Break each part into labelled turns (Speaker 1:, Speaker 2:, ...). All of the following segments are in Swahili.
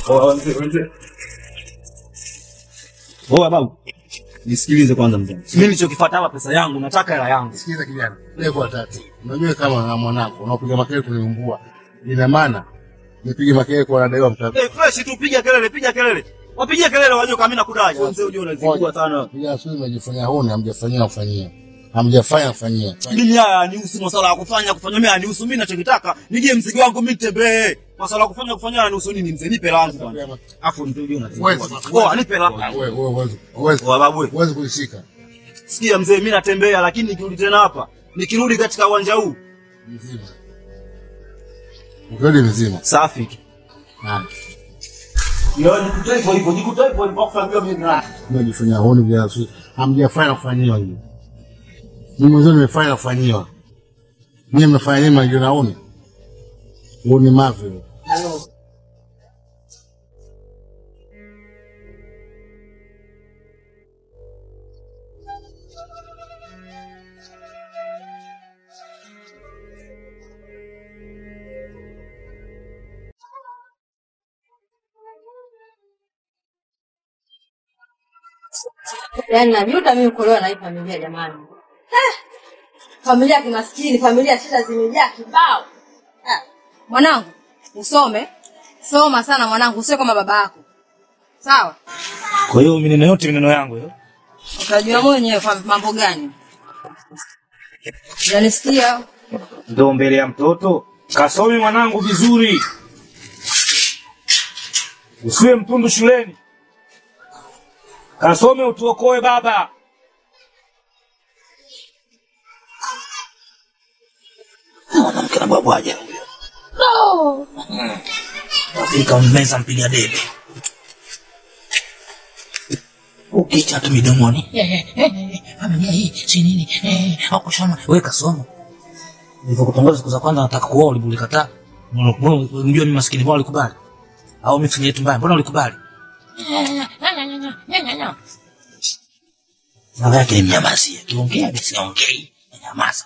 Speaker 1: Oa babu. Nisikilize kwanza mzee. Mimi nilichokifuata hapa pesa yangu, nataka hela yangu.
Speaker 2: Sikiza kijana, leo tatu. Unajua kama na mwanangu unapiga makelele kuniumbua. Ina maana nipige makelele kwa nadaiwa mtaka.
Speaker 1: Eh, fresh tu piga kelele, piga kelele. Wapigie kelele wajue kama mimi nakudai. Mzee unajua unazingua sana.
Speaker 2: Piga sio umejifanyia huni, hamjafanyia kufanyia. Hamjafanya kufanyia.
Speaker 1: Mimi haya nihusu masuala ya kufanya kufanya mimi nihusu mimi ninachokitaka. Nije mzigo wangu mimi nitembee. Masuala ya kufanya kufanya nihusu nini mzee? Nipe langu bwana. Afu mzee unajua unazingua.
Speaker 2: Wewe
Speaker 1: Oa nipe langu.
Speaker 2: wewe wewe uweze uweze
Speaker 1: Oa babu. wewe.
Speaker 2: uweze kulishika.
Speaker 1: Sikia mzee, mimi natembea lakini nikirudi tena hapa, nikirudi katika uwanja huu
Speaker 2: Mzima. Ukweli mzima.
Speaker 1: safi tu.
Speaker 2: Nani?
Speaker 1: Ndio nikutoe hivyo hivyo, nikutoe hivyo hivyo kwa kuambia mimi nani.
Speaker 2: Umejifanyia huni vya sio. Hamjafanya kufanyiwa hiyo. Mimi mwenyewe nimefanya kufanyiwa. Mimi mnafanya nini mnajua huni? Huni mavi.
Speaker 3: Yaani najuta mimi kuolewa na hii familia jamani. Eh, familia ya kimaskini, familia ya shida zimejaa kibao. Eh, mwanangu, usome. Soma sana mwanangu, usiwe kama baba yako. Sawa?
Speaker 1: Kwa hiyo mineno yote mineno yangu hiyo.
Speaker 3: Utajua mwenyewe kwa mambo gani. Unanisikia?
Speaker 1: Ndio mbele ya mtoto. Kasome mwanangu vizuri. Usiwe mtundu shuleni. Kasome utuokoe baba. Mwanamke na bwabwaja huyo.
Speaker 3: No.
Speaker 1: Afrika mmeza mpiga debe. Ukicha tu midomoni. Familia hii si nini? Au kusoma wewe kasoma. Nilivyokutangaza siku za kwanza nataka kuoa ulikataa. Unajua mimi maskini bwana ulikubali. Au mimi fanya yetu mbaya, mbona ulikubali? Baba yake ni mnyamazie. Kiongea basi ongei. Nyamaza.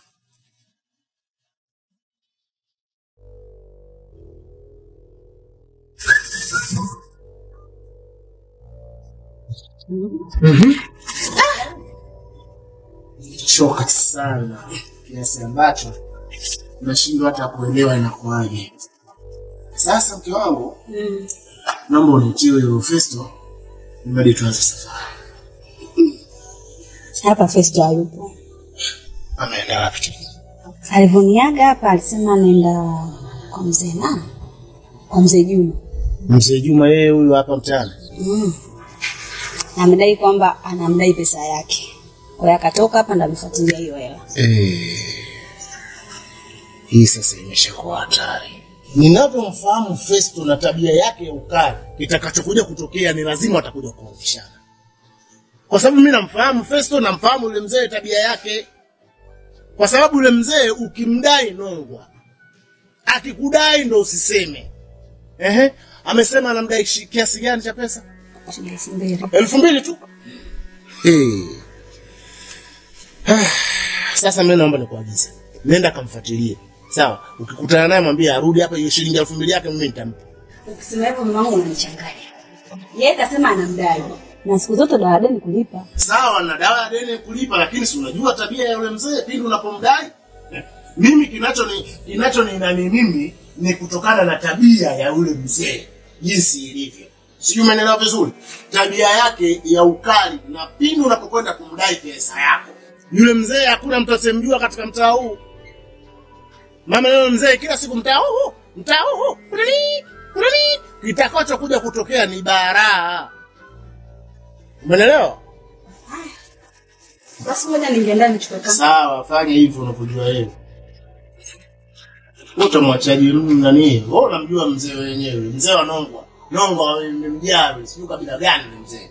Speaker 2: choka sana kiasi ambacho unashindwa hata kuelewa inakuwaje. Sasa mke wangu, naomba unitie huyo Festo ili tuanze safari.
Speaker 4: Hapa Festo hayupo.
Speaker 2: Ameenda wapi?
Speaker 4: Alivyoniaga hapa alisema anaenda kwa mzee nani? Kwa mzee Juma.
Speaker 2: Mzee Juma yeye huyu hapa mtaani.
Speaker 4: Mm. Na amedai kwamba anamdai pesa yake. Kwa hiyo akatoka hapa ndo alifuatilia hiyo hela.
Speaker 2: Eh. Hii sasa imeshakuwa hatari. Ninavyomfahamu Festo na tabia yake ya ukali, kitakachokuja kutokea ni lazima atakuja kuofishana. Kwa sababu mimi namfahamu Festo, namfahamu yule mzee tabia yake. Kwa sababu yule mzee ukimdai nongwa, akikudai ndo usiseme. Ehe, amesema anamdai shi- kiasi gani cha pesa?
Speaker 4: Shilingi elfu mbili.
Speaker 2: elfu mbili tu. Hey. Sasa mimi naomba nikuagize, nenda kamfuatilie, sawa? Ukikutana naye mwambie arudi hapa, hiyo shilingi elfu mbili yake mimi nitampa.
Speaker 4: Ukisema hivyo mama wangu unanichanganya. Yeye kasema anamdai. Na siku zote dawa deni kulipa.
Speaker 2: Sawa, na dawa ya deni kulipa, lakini si unajua tabia ya yule mzee pindi unapomdai. Mimi kinacho ni kinacho ni nani mimi ni kutokana na tabia ya yule mzee jinsi ilivyo. Sijui umeelewa vizuri? Tabia yake ya ukali na pindi unapokwenda kumdai pesa yako. Yule mzee hakuna mtu asemjua katika mtaa huu. Mama yule mzee kila siku mtaa huu, mtaa huu, kulili, kulili. Kitakacho kuja kutokea ni baraa. Umeelewa?
Speaker 4: Basi ngoja ningeenda nichukue kama.
Speaker 2: Sawa, fanya hivyo unavyojua wewe. Utamwachaji nani? Wewe unamjua mzee wenyewe, mzee wa Nongwa. Nongwa ni mjawi, sijui kabila gani ni mzee.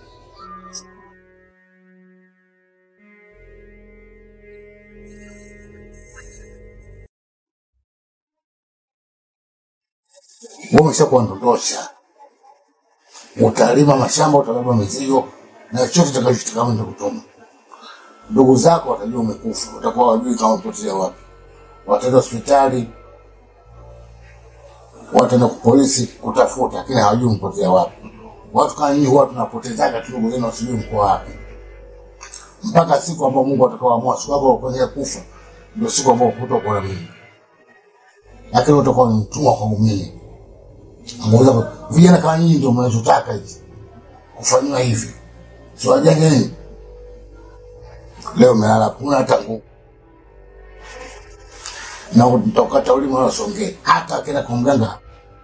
Speaker 2: Wewe umeshakuwa ndondosha. Utalima mashamba, utabeba mizigo na chochote utakachotaka ndio kutuma. Ndugu zako watajua umekufa, watakuwa wajui kama umepotea wapi. Wataenda hospitali,
Speaker 5: wataenda kwa polisi kutafuta, lakini hawajui mpotea wapi. Watu kama nyinyi huwa tunapotezaga tu ndugu zenu, wasijui mko wapi, mpaka siku ambayo Mungu atakaoamua siku yako kwenye kufa, ndio siku ambayo hutakuwa na mimi, lakini utakuwa ni mtumwa kwangu mimi. Angeweza vijana kama nyinyi ndio mnachotaka hivi kufanyiwa hivi, si wajanja nini? Leo umelala kuna hata nguvu na utokata ulimi wala usongee, hata akienda kwa mganga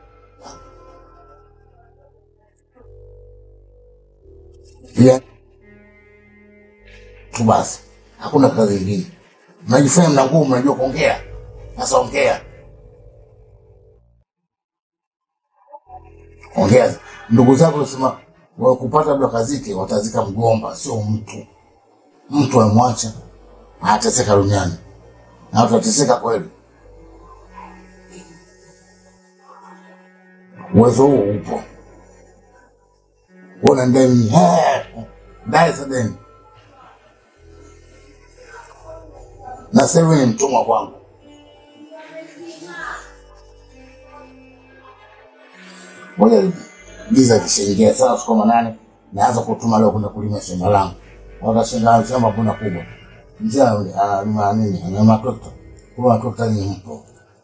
Speaker 5: pia tu basi, hakuna kazi ingine. Mnajifanya mna nguvu, mnajua kuongea. Sasa ongea, ongea. Ndugu zako sema wakupata labda kazike, watazika mgomba, sio mtu. Mtu amemwacha anateseka duniani na watateseka kweli. Uwezo huo upo, una ndeni dai za deni, na sasa hivi ni mtumwa kwangu. Ngoja giza kishaingia saa siku manane, naanza kutuma leo kwenda kulima shamba langu. Wakashinda shamba kuna kubwa, mzee analima nini, analima trekta, kulima trekta ni mpo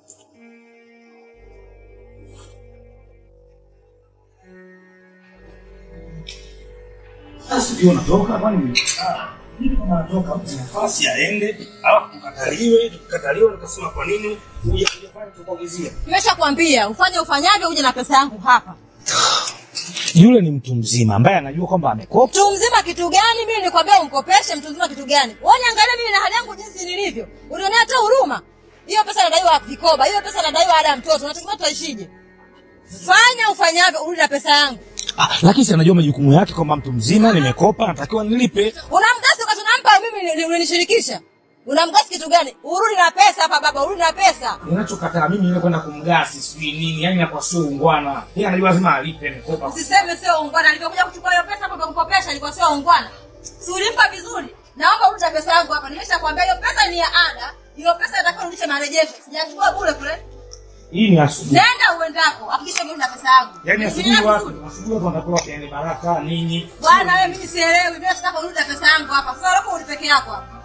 Speaker 1: Sasa ndio natoka kwani mimi kama natoka mtu nafasi aende, alafu tukataliwe, tukataliwe tukasema kwa nini huja kujafanya tukuagizia.
Speaker 3: Nimeshakwambia ufanye ufanyavyo, uje na pesa yangu hapa.
Speaker 1: Yule ni mtu mzima ambaye anajua kwamba amekopa.
Speaker 3: Mtu mzima kitu gani? Mimi nilikwambia umkopeshe. Mtu mzima kitu gani? Wewe niangalie mimi na hali yangu jinsi nilivyo, unionea hata huruma. Hiyo pesa nadaiwa vikoba, hiyo pesa nadaiwa ada ya mtoto, unategemea tuishije? Fanya ufanyavyo, urudi na pesa yangu.
Speaker 1: Ah, lakini si anajua majukumu yake kwamba mtu mzima nimekopa, natakiwa nilipe.
Speaker 3: Unamgasi wakati unampa mimi ni- ni- unanishirikisha. Unamgasi kitu gani? Urudi na pesa hapa baba, urudi na pesa.
Speaker 1: Ninachokataa mimi ile kwenda kumgasi sijui nini, yani inakuwa sio ungwana. Yeye anajua lazima alipe nikopa.
Speaker 3: Usiseme sio ungwana. Alivyokuja kuchukua hiyo pesa hapo kumkopesha ilikuwa sio ungwana. Si ulimpa vizuri. Naomba urudi na pesa yangu hapa. Nimeshakwambia hiyo pesa ni ya ada. Hiyo pesa inatakiwa urudishe marejesho. Sijachukua bure kule.
Speaker 1: Hii ni asubuhi.
Speaker 3: Nenda uendako. Hakikisha urudi na pesa yangu.
Speaker 1: Yaani asubuhi
Speaker 3: Nielewe
Speaker 1: watu,
Speaker 3: vizuri.
Speaker 1: asubuhi watu wanakuwa wakiani baraka nini.
Speaker 3: Bwana wewe mimi sielewi. Mimi nataka urudi na pesa yangu hapa. Sasa lako urudi peke yako hapa.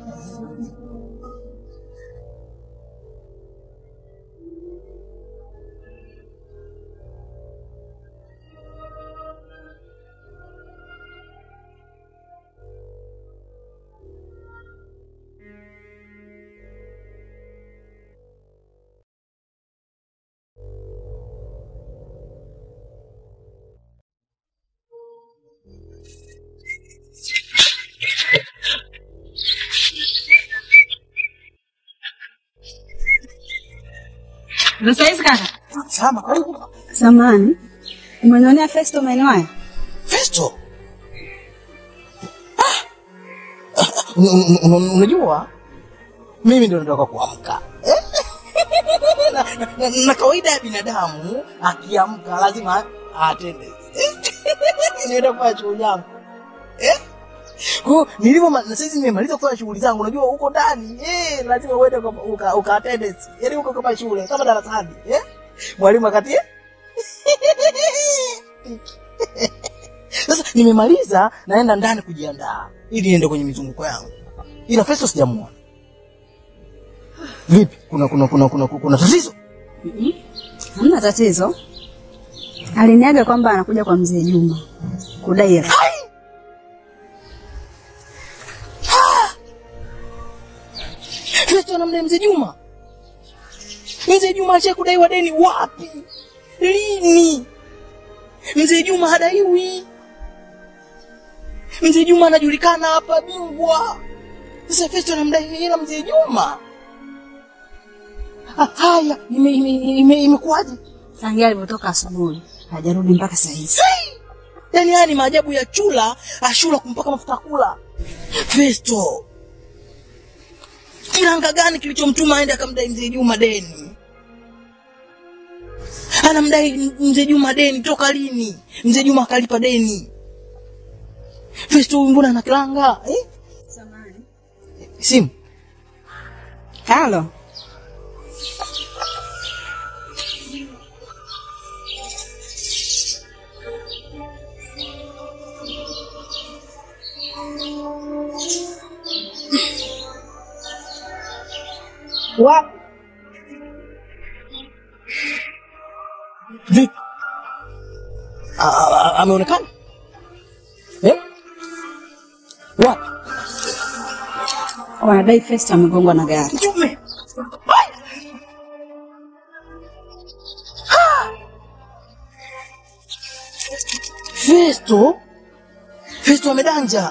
Speaker 3: Sasa hizi kaka.
Speaker 1: Sama, karibu.
Speaker 4: Samani, umenionea Festo maeneo haya?
Speaker 1: Festo. Ah! Un- un- un- Unajua mimi ndio nataka kuamka na, na, na, na kawaida ya binadamu akiamka lazima atende nienda kufanya shughuli yangu eh? Kwa hiyo nilivyo na sasa nimemaliza kufanya shughuli zangu, unajua huko ndani eh, lazima uende uka, uka, uka attendance, yaani huko kama shule kama darasani eh? Mwalimu akati eh? Sasa nimemaliza, naenda ndani kujiandaa ili niende kwenye mizunguko yangu, ila Festo sijamuona. Vipi, kuna kuna kuna kuna, kuna tatizo?
Speaker 4: Hamna tatizo. Aliniaga kwamba anakuja kwa mzee Juma kudai hela.
Speaker 1: Festo anamdai mzee Juma. Mzee Juma acha kudaiwa deni wapi? Lini? Mzee Juma hadaiwi. Mzee Juma anajulikana hapa bingwa. Sasa Festo anamdai hela mzee Juma. Ah, Haya, ime- ime- ime- imekuwaje?
Speaker 4: Tangia alivyotoka asubuhi hajarudi mpaka saa hizi.
Speaker 1: Yaani haya ni maajabu ya chula, ashula kumpaka mafuta kula. Festo. Kiranga gani kilichomtuma aende akamdai mzee Juma deni? Anamdai m- mzee Juma deni toka lini? Mzee Juma akalipa deni. Festo huyu mbona ana kiranga? Eh? Simu.
Speaker 4: Halo. Wapi?
Speaker 1: Vipi? A- a- Ameonekana? Eh? Wapi?
Speaker 4: Wanadai Festo amegongwa na gari.
Speaker 1: Mtume. Festo? Festo amedanja.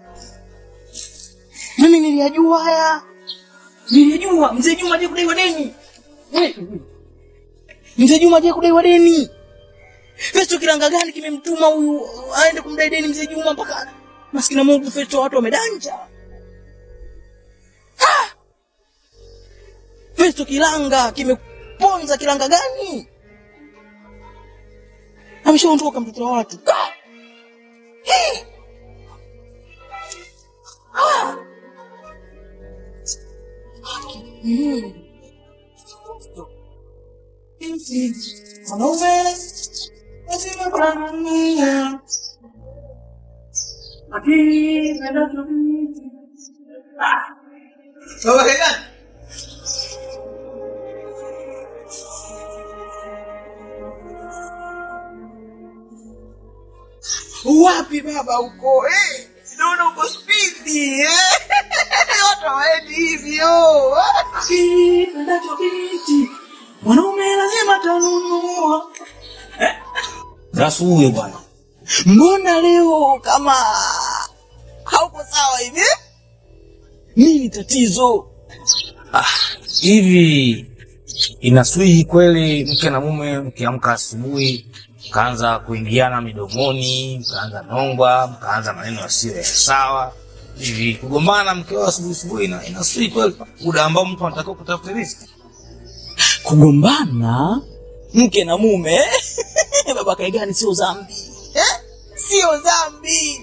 Speaker 1: Mimi niliyajua haya. Niliyajua mzee Juma je kudaiwa deni. Eh, Mzee Juma je kudaiwa deni. Festo kiranga gani kimemtuma huyu aende kumdai deni mzee Juma mpaka maskini Mungu Festo watu wamedanja. Festo kilanga kimeponza kilanga gani? Ameshaondoka mtoto wa watu. Ah! Hii! Ah! Mm. Mwanaume lazima kuangamia. Lakini nenda tu- Ah! Baba Kagani. Wapi baba uko? Eh, naona uko spidi eh. Watu hawaendi hivyo. Endacho binti mwanaume lazima tanunua. Rasu huyo bwana, mbona leo kama hauko sawa hivi? Nini tatizo? Ah, hivi inaswihi kweli mke na mume mkiamka asubuhi mkaanza kuingiana midomoni, mkaanza nongwa, mkaanza maneno yasiyo ya sawa hivi, kugombana mke wao asubuhi asubuhi, ina- inaswihi kweli muda ambao mtu anatakiwa kutafuta riziki? Kugombana mke na mume baba Kaigani sio dhambi eh? Sio dhambi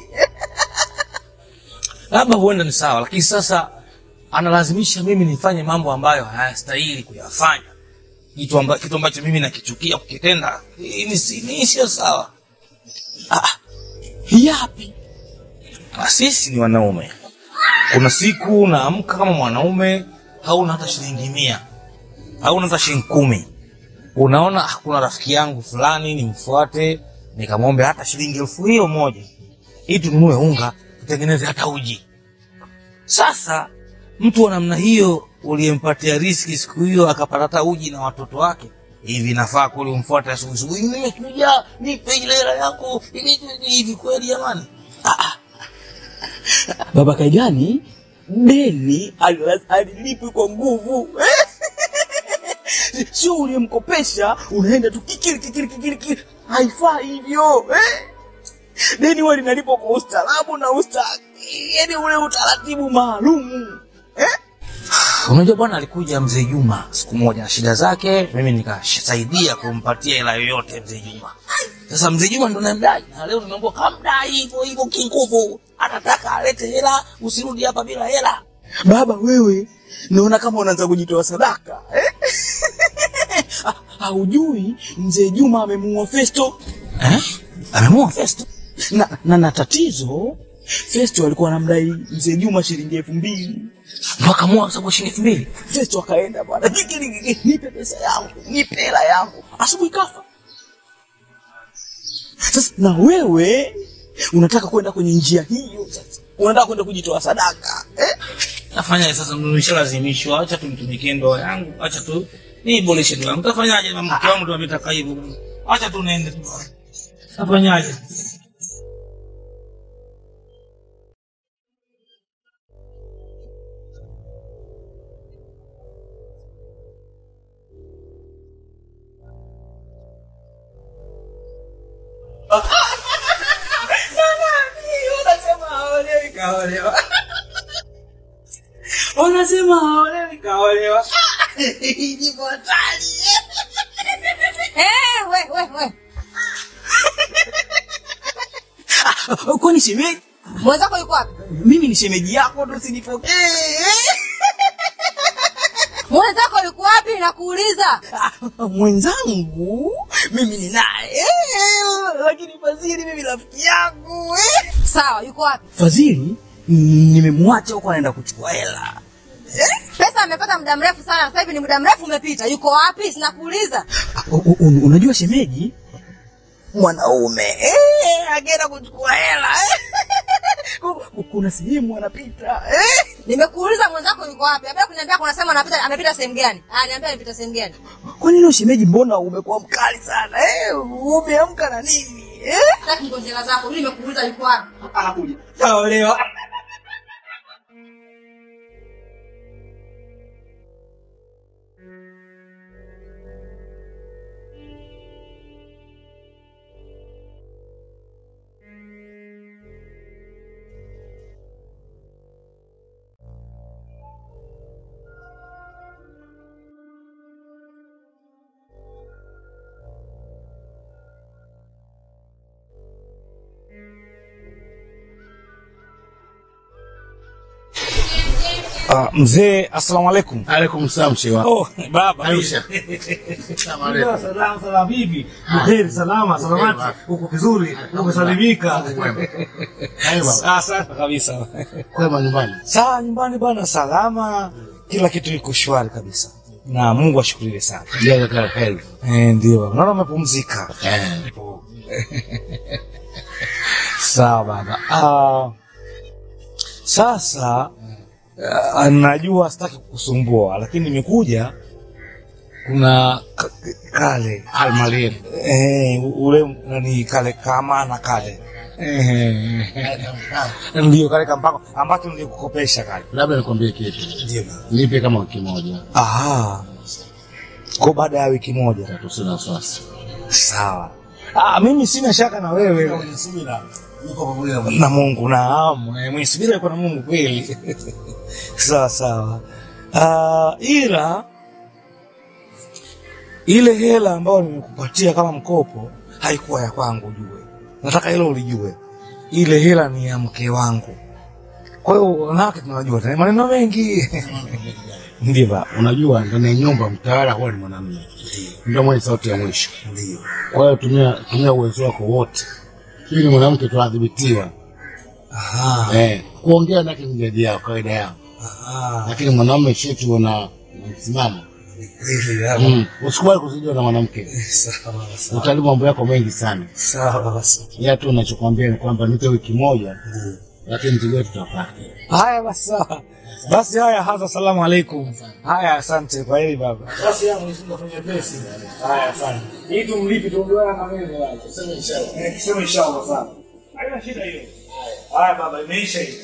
Speaker 1: labda huenda ni sawa, lakini sasa analazimisha mimi nifanye mambo ambayo hayastahili kuyafanya, kitu, amba, kitu ambacho mimi nakichukia kukitenda. Hii ni si- ni sio sawa. Ah, yapi? Ah, sisi ni wanaume, kuna siku naamka kama mwanaume, hauna hata shilingi mia, hauna hata shilingi kumi, unaona ah, kuna rafiki yangu fulani nimfuate, nikamwombe hata shilingi elfu hiyo moja ili tununue unga tutengeneze hata uji. Sasa mtu wa namna hiyo uliyempatia riski siku hiyo akapata hata uji na watoto wake, hivi nafaa kweli umfuate asubuhi asubuhi, nimekuja nipe ile hela yako hivi hivi, hivi kweli jamani? Ah, ah. Baba Kaigani deni alila- alilipi kwa nguvu sio uliyemkopesha unaenda tu kikili kikili kikili kikili, haifai hivyo eh? deni huwa linalipwa kwa ustaarabu na usta yani ule utaratibu maalumu eh? Unajua bwana, alikuja mzee Juma siku moja na shida zake, mimi nikasaidia kumpatia hela yoyote mzee Juma. Sasa mzee Juma ndo namdai, na leo tunaambiwa kamdai hivyo hivyo kinguvu, atataka alete hela, usirudi hapa bila hela. Baba wewe, naona kama unaanza kujitoa sadaka eh? Ha- haujui mzee Juma amemuua Festo eh? Amemuua Festo na, na, na tatizo Festo alikuwa anamdai mzee Juma shilingi elfu mbili ndo akamua kwa sababu shilingi elfu mbili Festo akaenda bwana, kikili kikili, nipe pesa yangu, nipe hela yangu, asubuhi kafa. Sasa na wewe unataka kwenda kwenye njia hiyo, sasa unataka kwenda kujitoa sadaka eh? Nafanya sasa, nimeshalazimishwa, acha tumtumikie ndoa yangu, acha tu niiboreshe ndoa yangu. Tafanyaje na mke wangu ndo ametaka hivyo, acha tu niende tu. Tafanyaje? Unasema haolewi kaolewa. Unasema haolewi kaolewa. Ni hatari.
Speaker 3: Eh, we, we, we.
Speaker 1: Kwani shemeji?
Speaker 3: Mwenzako yuko wapi?
Speaker 1: Mimi ni shemeji yako tu usinipokee.
Speaker 3: Mwenzako yuko wapi nakuuliza?
Speaker 1: Mwenzangu mimi ni naye, lakini Fadhili mimi rafiki yangu.
Speaker 3: Sawa, yuko wapi?
Speaker 1: Fadhili mm, nimemwacha huko anaenda kuchukua hela.
Speaker 3: Pesa amepata muda mrefu sana, sasa hivi ni muda mrefu umepita. Yuko wapi? Sinakuuliza.
Speaker 1: U- u- u- unajua shemeji mwanaume eh, akienda kuchukua hela eh. Ku- ku- kuna sehemu anapita eh.
Speaker 3: Nimekuuliza mwenzako yuko wapi? Abia kuniambia kuna sehemu anapita, amepita sehemu gani? Ah, niambia amepita sehemu gani?
Speaker 1: Kwa nini shemeji, mbona umekuwa mkali sana eh? Umeamka na nini eh?
Speaker 3: Sasa ngojela zako. Mimi nimekuuliza yuko wapi?
Speaker 1: Anakuja. Taolewa. Ah, mzee, assalamu alaikum.
Speaker 5: Alaikum salam shewa.
Speaker 1: Oh, baba.
Speaker 5: Aisha. Salamu alaikum.
Speaker 6: Salama salama bibi. Buheri salama salamati. Uko vizuri? Umesalimika?
Speaker 5: Hai baba.
Speaker 1: Ah, sana kabisa.
Speaker 5: Kwema nyumbani.
Speaker 1: Sawa nyumbani bwana, salama, kila kitu iko shwari kabisa, na Mungu ashukuriwe sana.
Speaker 5: Jaza kila heri.
Speaker 1: Eh, ndio baba, naona umepumzika.
Speaker 5: Eh.
Speaker 1: Sawa baba. Ah, sasa ah, najua sitaki kukusumbua, lakini nimekuja kuna ka- kale
Speaker 5: Almalin.
Speaker 1: eh, ule nani kale kama na kale eh, ndio kale kampako ambacho nilikukopesha kale.
Speaker 5: Labda nikwambie kitu.
Speaker 1: Ndio baba.
Speaker 5: Nipe kama wiki moja.
Speaker 1: Aha. Kwa baada ya wiki moja.
Speaker 5: Tusina wasiwasi.
Speaker 1: Sawa. Ah, mimi sina shaka na wewe
Speaker 5: Subira. Niko pamoja na
Speaker 1: na Mungu naam. Eh, Mwenye subira yuko na Mungu kweli. sawa sawa. Ah, ila ile hela ambayo nimekupatia kama mkopo haikuwa ya kwangu ujue. Nataka hilo ulijue. Ile hela ni ya mke wangu. Kwa hiyo wanawake tunajua tena maneno mengi. Ndio baba.
Speaker 5: Unajua ndani ya nyumba mtawala huwa ni mwanamume. Ndio mwenye sauti ya mwisho.
Speaker 1: Ndio.
Speaker 5: Kwa hiyo tumia tumia uwezo wako wote. Ili mwanamke tuadhibitiwa.
Speaker 1: Aha.
Speaker 5: Eh, kuongea nake ni jadi yao kawaida yao.
Speaker 1: Aha.
Speaker 5: Lakini mwanamume shetu una una msimamo.
Speaker 1: Kweli, baba.
Speaker 5: Mm. Usikubali kuzidiwa na mwanamke.
Speaker 1: Sawa sawa.
Speaker 5: Utalibu mambo yako mengi sana.
Speaker 1: Sawa basi.
Speaker 5: Ya tu unachokwambia ni kwamba nipe wiki moja, lakini tujue tutapata.
Speaker 1: Haya basi sawa. Basi haya hasa salamu alaikum. Haya asante kwa hili baba.
Speaker 6: Basi yangu nisinda kwenye pesi. Haya sana. Hii tumlipi tuondoa na mimi wala. Tuseme inshallah. Eh, tuseme inshallah sana. Haina shida hiyo. Haya baba, imeisha hiyo.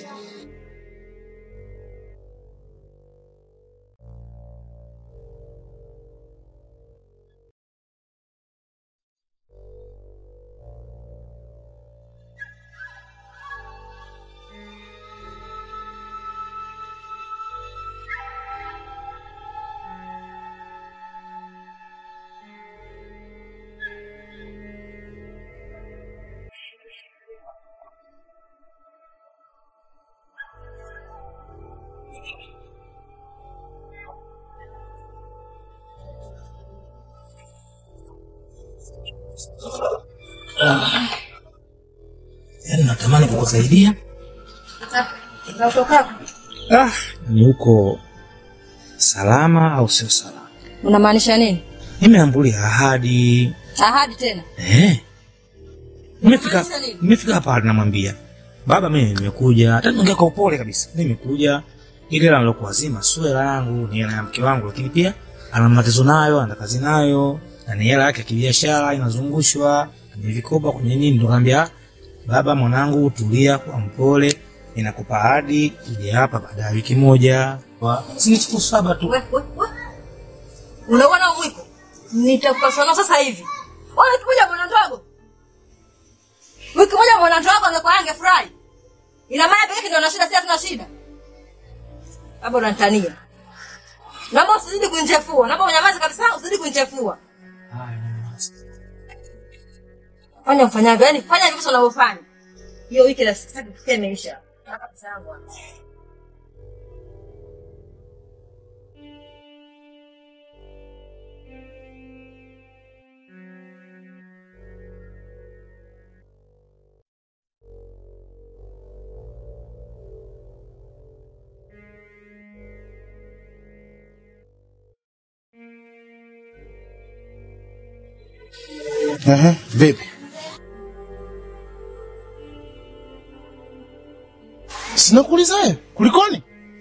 Speaker 1: Yaani natamani kukusaidia.
Speaker 3: Na utoka
Speaker 1: Ah, ni huko salama au sio salama?
Speaker 3: unamaanisha nini?
Speaker 1: Nimeambulia ahadi.
Speaker 3: Ahadi tena.
Speaker 1: Eh. Nimefika
Speaker 3: Unamaanisha nini?
Speaker 1: nimefika hapa namwambia. Baba mimi nimekuja, hata niongea kwa upole kabisa. Nimekuja ile hela nilokuazima sio hela yangu, ni hela ya mke wangu lakini pia ana matatizo nayo, ana kazi nayo, na ni hela yake ya kibiashara inazungushwa kwenye vikoba kwenye nini, ndo kaambia baba, mwanangu, tulia kwa mpole, ninakupa ahadi uje hapa baada ya wiki moja. Si ni siku saba tu.
Speaker 3: We, we, we. Unaona mwiko? Nitakupasana sasa hivi. Wewe wiki moja mwana ndogo. Wiki moja mwana ndogo angekuwa angefurahi. Ina maana pekee ndio na shida, si hatuna shida. Baba unanitania. Naomba usizidi kunichefua. Naomba unyamaze kabisa, usizidi kunichefua. Fanya mfanyavyo, yani fanya hivyo unavyofanya. Hiyo wiki la sitaki kufikia imeisha. Nataka pesa yangu. hapa.
Speaker 2: Ehe, vipi? Sinakuuliza wewe, kulikoni?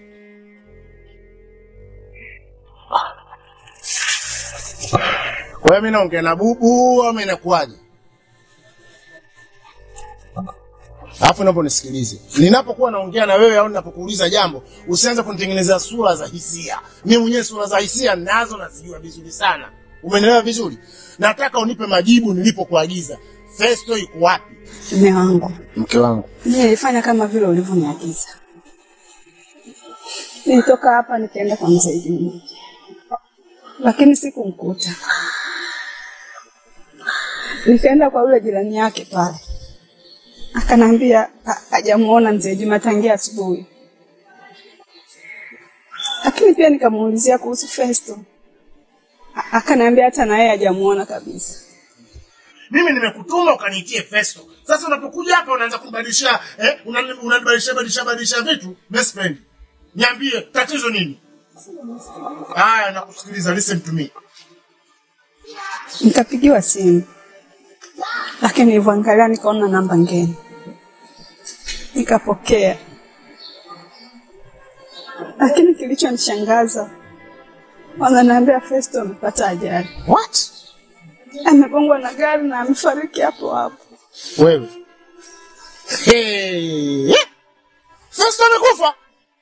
Speaker 2: Kwa hiyo mimi naongea na bubu ama inakuwaje? Alafu naomba nisikilize. Ninapokuwa naongea na wewe au ninapokuuliza jambo, usianze kunitengenezea sura za hisia. Mimi mwenyewe sura za hisia ninazo nazijua vizuri sana. Umenielewa vizuri? Nataka unipe majibu nilipokuagiza. Festo iko wapi?
Speaker 4: Mume wangu,
Speaker 2: Mke wangu.
Speaker 4: mimi nilifanya kama vile ulivyoniagiza. Nilitoka hapa nikaenda kwa mzee Juma, lakini sikumkuta. Nikaenda kwa yule jirani yake pale, akanambia ha- hajamuona mzee Juma tangia asubuhi, lakini pia nikamuulizia kuhusu Festo, A- akaniambia hata na yeye hajamuona kabisa.
Speaker 2: Mimi nimekutuma ukaniitie Festo. Sasa unapokuja hapa unaanza kubadilisha eh, unani- unanibadilisha badilisha badilisha vitu. Best friend. Niambie tatizo nini? Haya nakusikiliza, listen to me.
Speaker 4: Nikapigiwa simu, lakini nilivyoangalia nikaona namba ngeni, nikapokea. Lakini kilichonishangaza wananiambia Festo amepata ajali,
Speaker 2: What?
Speaker 4: amegongwa na gari na amefariki hapo hapo.
Speaker 2: Wewe. Hey. Festo amekufa.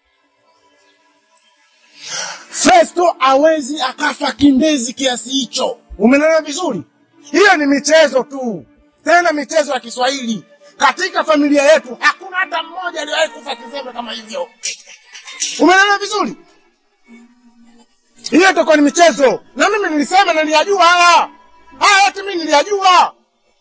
Speaker 2: Festo hawezi akafa kindezi kiasi hicho. Umenelewa vizuri? Hiyo ni michezo tu, tena michezo ya Kiswahili. Katika familia yetu hakuna hata mmoja aliyewahi kufa kizembe kama hivyo. Umenelewa vizuri? Hiyo itakuwa ni michezo, na mimi nilisema na niliyajua haya haya yote, mimi niliyajua.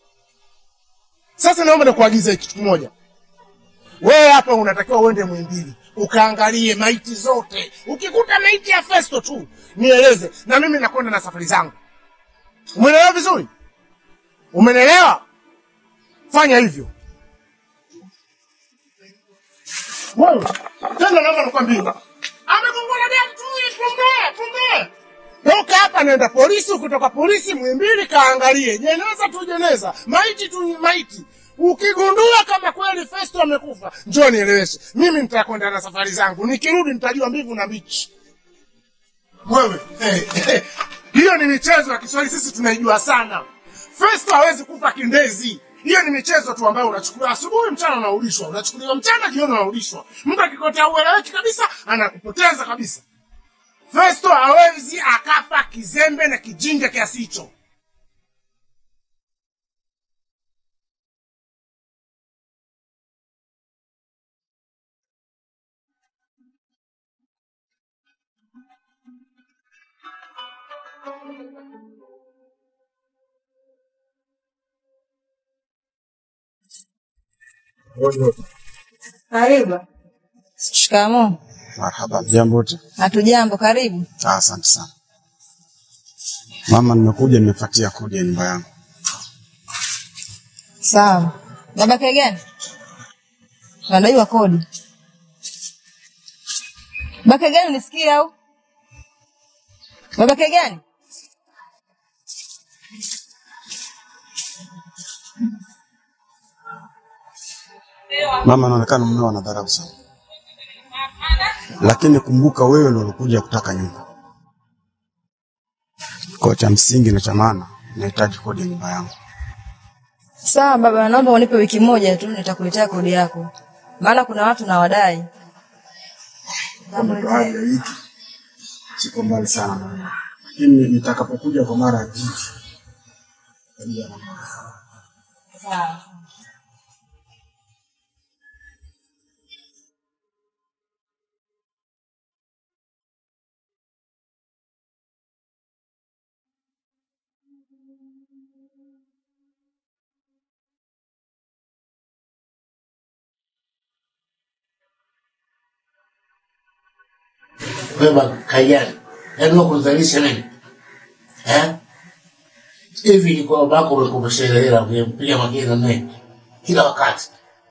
Speaker 2: Sasa naomba nikuagize kitu kimoja. Wewe hapa unatakiwa uende Muhimbili ukaangalie maiti zote. Ukikuta maiti ya Festo tu nieleze, na mimi nakwenda na safari zangu. Umeelewa vizuri? Umenelewa? Fanya hivyo. Wewe tena, naomba nikwambie, amegongwa na gari tu, pumbe pumbe. Toka hapa naenda polisi, ukitoka polisi Muhimbili kaangalie jeneza tu jeneza, maiti tu maiti. Ukigundua kama kweli Festo amekufa, njoo nieleweshe. Mimi nitakwenda na safari zangu, nikirudi nitajua mbivu na mbichi. Wewe eh, eh, hiyo ni michezo ya Kiswahili, sisi tunaijua sana. Festo hawezi kufa kindezi. Hiyo ni michezo tu ambayo unachukuliwa asubuhi, mchana unarudishwa, unachukuliwa mchana, jioni unarudishwa. Mtu akikotea ueleweki kabisa, anakupoteza kabisa. Festo hawezi akafa kizembe na kijinga kiasi hicho.
Speaker 3: Karibu. Shikamoo.
Speaker 7: Marhaba, jambo wote.
Speaker 3: Hatujambo, karibu.
Speaker 7: Ah, Asante sana mama, nimekuja nimefuatia kodi ya nyumba yangu.
Speaker 3: Sawa. Baba gani? Unadaiwa kodi. Baba gani unisikia au? Baba gani?
Speaker 7: Mama, anaonekana mmeo anadharau sana, lakini kumbuka wewe ndio ulikuja kutaka nyumba. Kwa cha msingi na cha maana, nahitaji kodi ya nyumba yangu.
Speaker 3: Sawa baba, naomba unipe wiki moja tu nitakuletea kodi yako. Maana kuna watu na wadai.
Speaker 7: Kama ndo hali ya wiki, siko mbali sana mama, lakini nitakapokuja kwa mara ya pili nitajua namna.
Speaker 3: Sawa.
Speaker 5: Wewe kaiani, yaani wewe kunizalisha mimi eh? Hivi ni kwa babako umekumbusha ile hela ungempiga mageni na mimi kila wakati.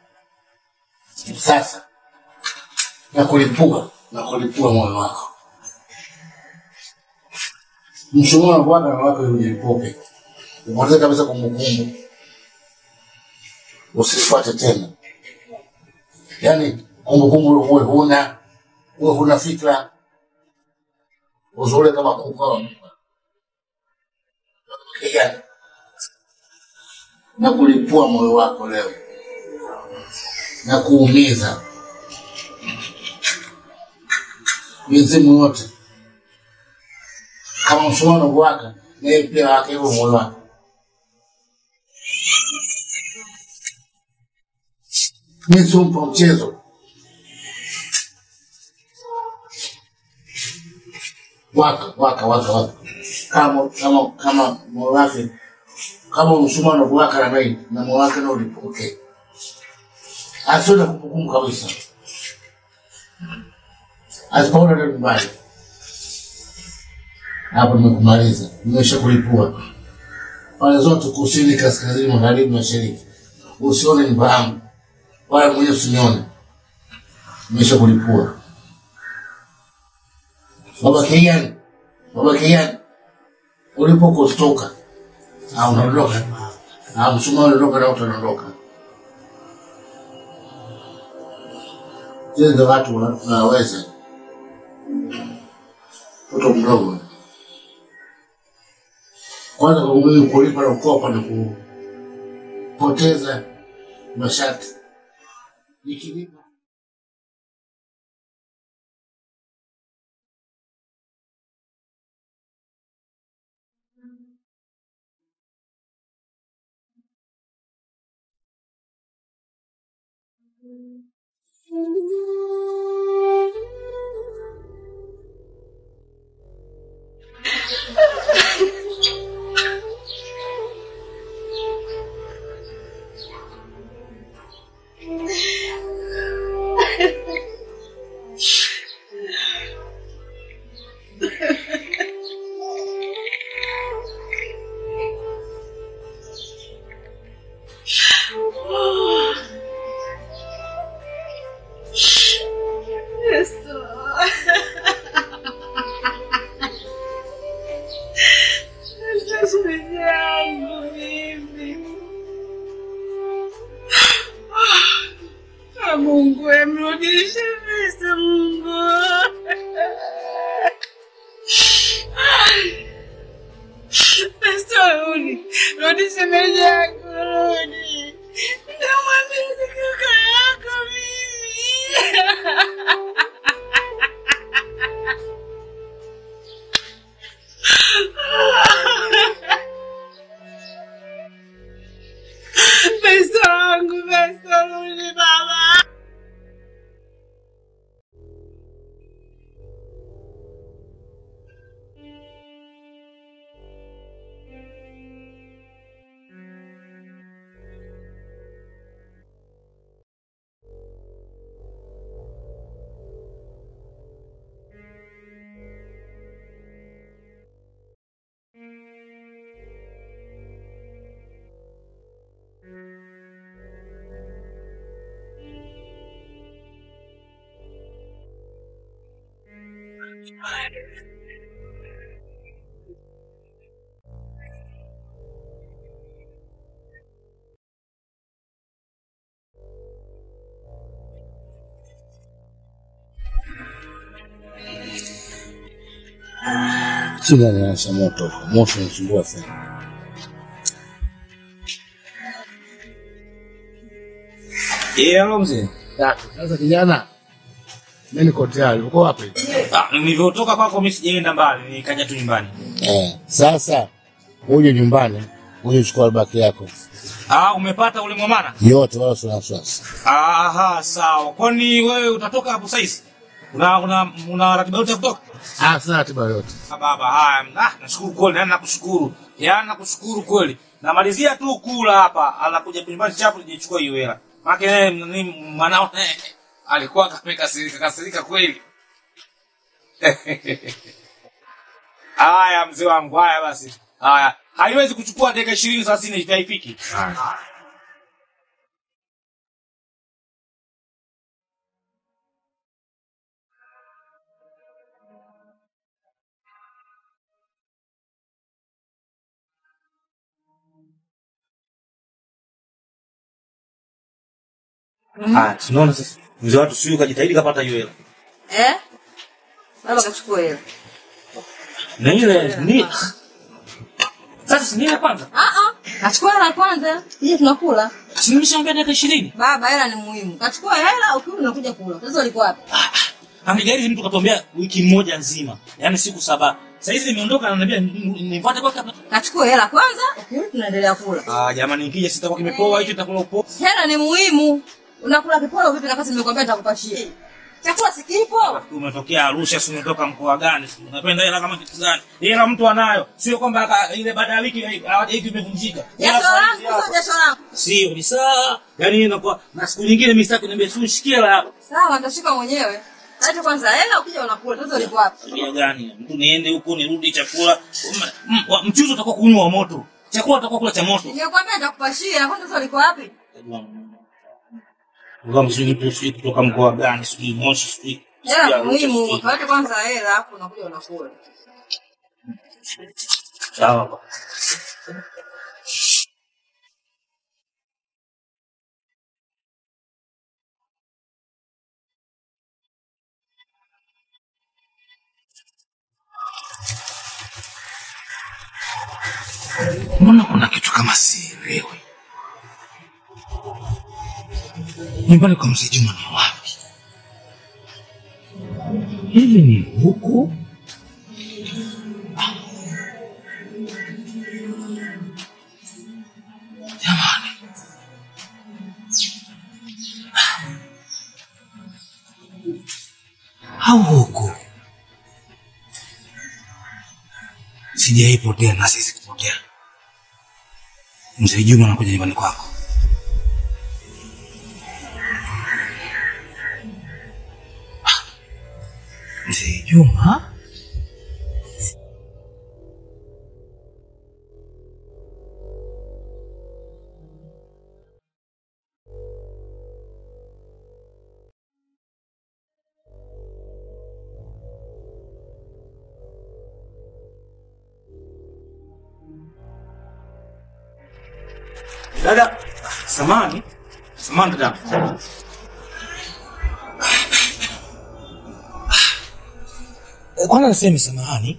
Speaker 5: Sasa na kulipua na kulipua moyo wako, mshumaa wa Bwana na wako ujilipoke. upoteze kabisa kumbukumbu, usifuate tena, yaani kumbukumbu uwe huna, uwe huna fikra, uzule kama kuka Kijana, na kulipua moyo wako leo na kuumiza mizimu yote kama mshumaa unavyowaka naye pia wake hivyo moyo wake. Mi simpa mchezo waka waka waka waka kama kama kama moyo wake kama mshumaa unavyowaka na mimi na moyo wake na ulipoke asiwe na kumbukumbu kabisa, asipoona leo nyumbani hapo nimekumaliza, nimesha kulipua pale zote, kusini, kaskazini, magharibi, mashariki. Usione nyumba yangu wala mwenyewe usinione, nimesha kulipua. Baba Kiani, baba Kiani, ulipo kutoka au unaondoka, au mshumaa unaondoka na utaondoka. Zile ndo watu wanaweza, mtoto mdogo kwanza kwa mimi kulipa na kukopa na kupoteza masharti. Nikilipa
Speaker 8: Mungu emrudishe pesa Mungu. Pesa rudi. Rudi shemeji yako rudi. Namwambia ni kaka yako mimi. Pesa wangu, pesa rudi baba.
Speaker 5: sina niasha moto, moto unasumbua sana.
Speaker 1: Eh, alo mzee.
Speaker 5: Sasa kijana, mimi niko tayari. Uko wapi?
Speaker 1: Ah, nilivyotoka kwako mimi sijaenda mbali, nikaja tu nyumbani.
Speaker 5: Eh, sasa uje nyumbani, uje chukua albaki yako
Speaker 1: Ah, umepata ule mwamana?
Speaker 5: yote, wala usina wasiwasi.
Speaker 1: Aha, sawa. Kwani wewe utatoka hapo saizi? Una una una ratiba yote ya kutoka?
Speaker 5: Ah, sina ratiba yote.
Speaker 1: Ah, baba, haya. Ah, nashukuru kweli, na nakushukuru. Yaani nakushukuru kweli. Namalizia tu kula hapa, anakuja nyumbani chapu nijichukua hiyo hela. Maana yeye ni mwanao eh, alikuwa kamekasirika kasirika kweli. Haya mzee wangu, haya basi. Haya, haiwezi kuchukua dakika 20 30 haifiki. Ah, tunaona sasa. Mzee watu sio kajitahidi kapata hiyo hela.
Speaker 3: Eh? Baba kachukua hela.
Speaker 1: Na ile ni Sasa si nile kwanza.
Speaker 3: Ah ah. Kachukua hela kwanza. Hii tunakula.
Speaker 1: Si nimeshaambia dakika 20.
Speaker 3: Baba hela ni muhimu. Kachukua hela ukiwa unakuja kula. Sasa ulikuwa wapi?
Speaker 1: Angejaribu mtu katuambia wiki moja nzima. Yaani siku saba. Sasa hizi nimeondoka ananiambia nifuate kwa kabla.
Speaker 3: Kachukua hela kwanza, ukiwa tunaendelea kula.
Speaker 1: Ah, jamani nikija sitakuwa kimepoa hicho itakula upo.
Speaker 3: Hela ni muhimu. Unakula kiporo vipi na kati nimekwambia nitakupashia. Chakula si kipo.
Speaker 1: Umetokea Arusha, si umetoka mkoa gani? Si unapenda hela kama kitu gani? Hela mtu anayo. Sio kwamba aka- ile baada ya wiki hawajai imevunjika. Hela
Speaker 3: Jasho
Speaker 1: saa
Speaker 3: langu
Speaker 1: hizi hapa.
Speaker 3: sio jasho langu.
Speaker 1: Sio ni saa. Yaani inakuwa na siku nyingine mimi sitaki niambia si ushikie hela hapo.
Speaker 3: Sawa, nitashika mwenyewe. Leta kwanza hela ukija unakula. Sasa ulikuwa wapi?
Speaker 1: Tabia gani? Mtu niende huko nirudi chakula. M- m- wa- Mchuzi utakuwa kunywa wa moto. Chakula utakuwa kula cha moto.
Speaker 3: Nimekwambia nitakupashia. Kwanza sasa ulikuwa wapi?
Speaker 1: Ngoma mzuri mtu sijui kutoka mkoa gani, sijui Moshi, sijui.
Speaker 3: Hela
Speaker 1: sijui
Speaker 3: ni
Speaker 1: Arusha,
Speaker 3: muhimu.
Speaker 1: sijui.
Speaker 3: Leta kwanza hela hapo unakuja unakula.
Speaker 1: Sawa. bwana.
Speaker 2: Mbona kuna kitu kama sielewi? Nyumbani kwa mzee Juma ni wapi? Hivi ni huku? Ah. Jamani. Ah. Au huku? Sijaipotea na sisi kupotea. Mzee Juma anakuja nyumbani kwako. Ah, Mzee Juma?
Speaker 1: Dada, samani. Samani dada.
Speaker 2: Eh, Kwanza niseme samahani.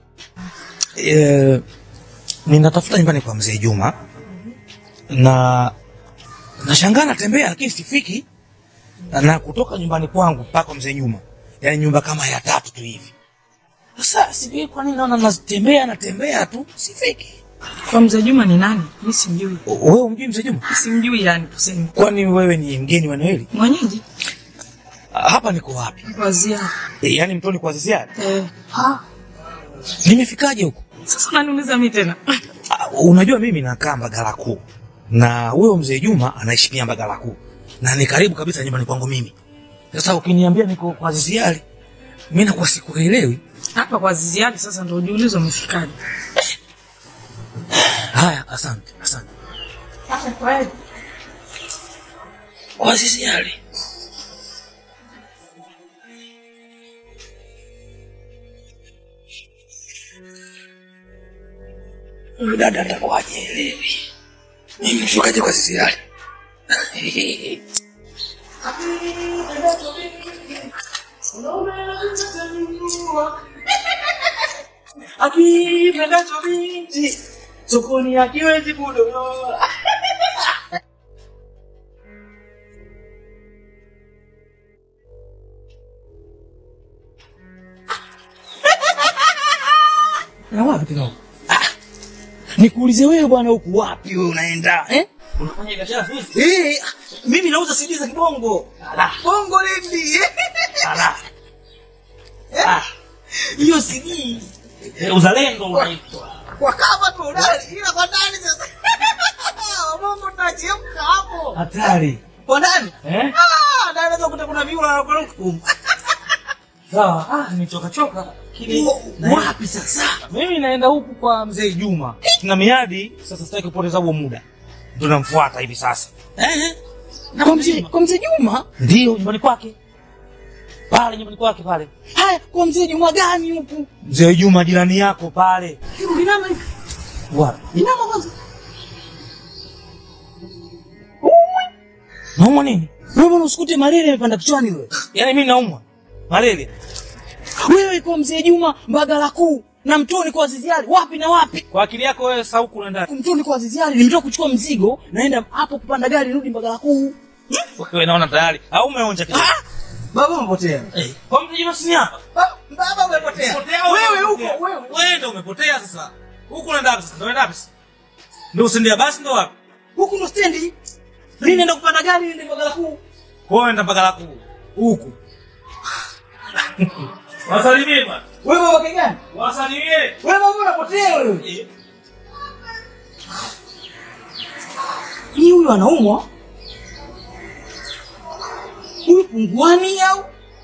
Speaker 2: Eh, ninatafuta nyumbani kwa mzee Juma na nashangaa natembea lakini sifiki, na kutoka nyumbani kwangu mpaka mzee Juma, yaani nyumba kama ya tatu tu hivi. Sasa sijui kwa nini naona natembea natembea tu sifiki.
Speaker 8: Kwa mzee Juma ni nani? Mimi simjui.
Speaker 2: O- Wewe umjui mzee Juma?
Speaker 8: Simjui yani tuseme.
Speaker 2: Kwani wewe ni mgeni wa eneo hili?
Speaker 8: Mwenyeji?
Speaker 2: Ah, Hapa niko wapi?
Speaker 8: Wazia.
Speaker 2: E, yaani mtoni kwa ziada.
Speaker 8: Eh.
Speaker 2: Nimefikaje huko?
Speaker 8: Sasa unaniuliza mimi tena.
Speaker 2: Ah, Unajua mimi nakaa Mbagala Kuu na huyo mzee Juma anaishi pia Mbagala Kuu na ni karibu kabisa nyumbani kwangu mimi. Sasa ukiniambia niko kwa Ziziari, mimi nakuwa sikuelewi.
Speaker 8: Hapa kwa Ziziadi sasa ndio ujiulize umefikaje.
Speaker 2: Haya, asante, asante.
Speaker 8: Sasa kweli.
Speaker 2: Kwa Ziziari. Huyu dada atakuwa hajielewi. Mimi nifikaje kwa Ziziari?
Speaker 8: Akipendacho binti sokoni akiwezi kudorora.
Speaker 2: Na wapi tena huko? Ah, nikuulize wewe bwana, huku wapi wewe unaenda eh?
Speaker 1: Unafanya biashara siku hizi?
Speaker 2: Eh, mimi nauza CD za kibongo.
Speaker 1: Ala,
Speaker 8: Bongo lindi.
Speaker 1: ala.
Speaker 2: Ah, hiyo CD
Speaker 1: Eh, Uzalendo unaitwa.
Speaker 8: Kwa kama tu ndani ila kwa ndani sasa. Bongo tunachemka hapo.
Speaker 2: hatari.
Speaker 8: Kwa ndani?
Speaker 1: Eh?
Speaker 8: Ah, ndani naweza kuta kuna viula na kwa huko.
Speaker 2: Sawa, ah, nimechoka choka. Lakini wapi sasa? Mimi naenda huku kwa mzee Juma. Tuna miadi, sasa sitaki kupoteza huo muda. Ndio namfuata hivi sasa. Eh? Na kwa mzee kwa mzee Juma? Ndio nyumbani kwake. Pale nyumbani kwake pale. Haya, kwa mzee Juma gani huku? Mzee Juma jirani yako pale.
Speaker 8: Hiyo inama hivi.
Speaker 2: Wapi?
Speaker 8: Inama kwanza.
Speaker 2: Naumwa nini?
Speaker 1: Wewe mbona usikute malaria imepanda kichwani wewe? Yaani mimi naumwa. Malaria. Wewe kwa mzee Juma Mbagala kuu na mtoni kwa Aziziali wapi na wapi? Kwa akili yako wewe sauku unaenda. Mtoni kwa Aziziali nimetoka kuchukua mzigo naenda hapo kupanda gari nirudi Mbagala kuu. Wewe naona tayari au umeonja kidogo?
Speaker 8: Baba umepotea.
Speaker 1: Eh, kwa mzee Juma si hapa.
Speaker 8: Baba umepotea.
Speaker 1: Wewe huko wewe. Wewe ndio umepotea sasa. Huko unaenda wapi sasa? Ndio unaenda wapi? sasa? Ndio usindia basi ndio wapi? Huku ndo stendi. Mimi naenda kupanda gari niende Mbagala kuu. Kwa hiyo naenda Mbagala kuu. Huku. Wasalimie bwana.
Speaker 8: Wewe baba gani?
Speaker 1: Wasalimie.
Speaker 8: Wewe baba unapotea wewe.
Speaker 1: Eh.
Speaker 8: Ni huyu anaumwa? Huyu punguani au?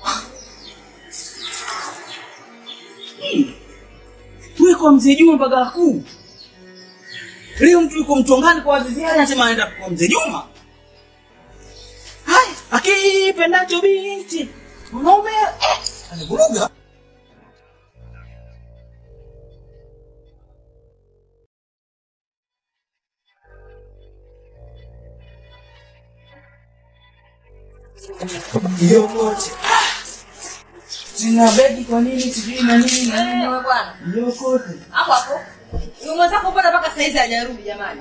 Speaker 8: Wewe kwa mzee Juma Mbagala kuu. Leo mtu yuko mtongani kwa wazizi yake anasema anaenda kwa mzee Juma. Hai, akipendacho binti. Mwanaume eh, anavuruga. Yokote. Sina begi kwa nini sijui na nini na nini.
Speaker 3: Wewe bwana.
Speaker 8: Yokote.
Speaker 3: Hapo hapo. Yule mwenzako mbona mpaka saa hizi hajarudi jamani?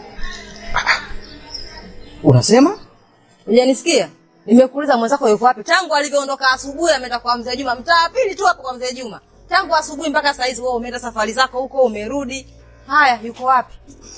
Speaker 8: Unasema?
Speaker 3: Hujanisikia? Nimekuuliza mwenzako yuko wapi? Tangu alivyoondoka asubuhi ameenda kwa mzee Juma, mtaa pili tu hapo kwa mzee Juma. Tangu asubuhi mpaka saa hizi wewe umeenda safari zako huko umerudi. Haya, yuko wapi?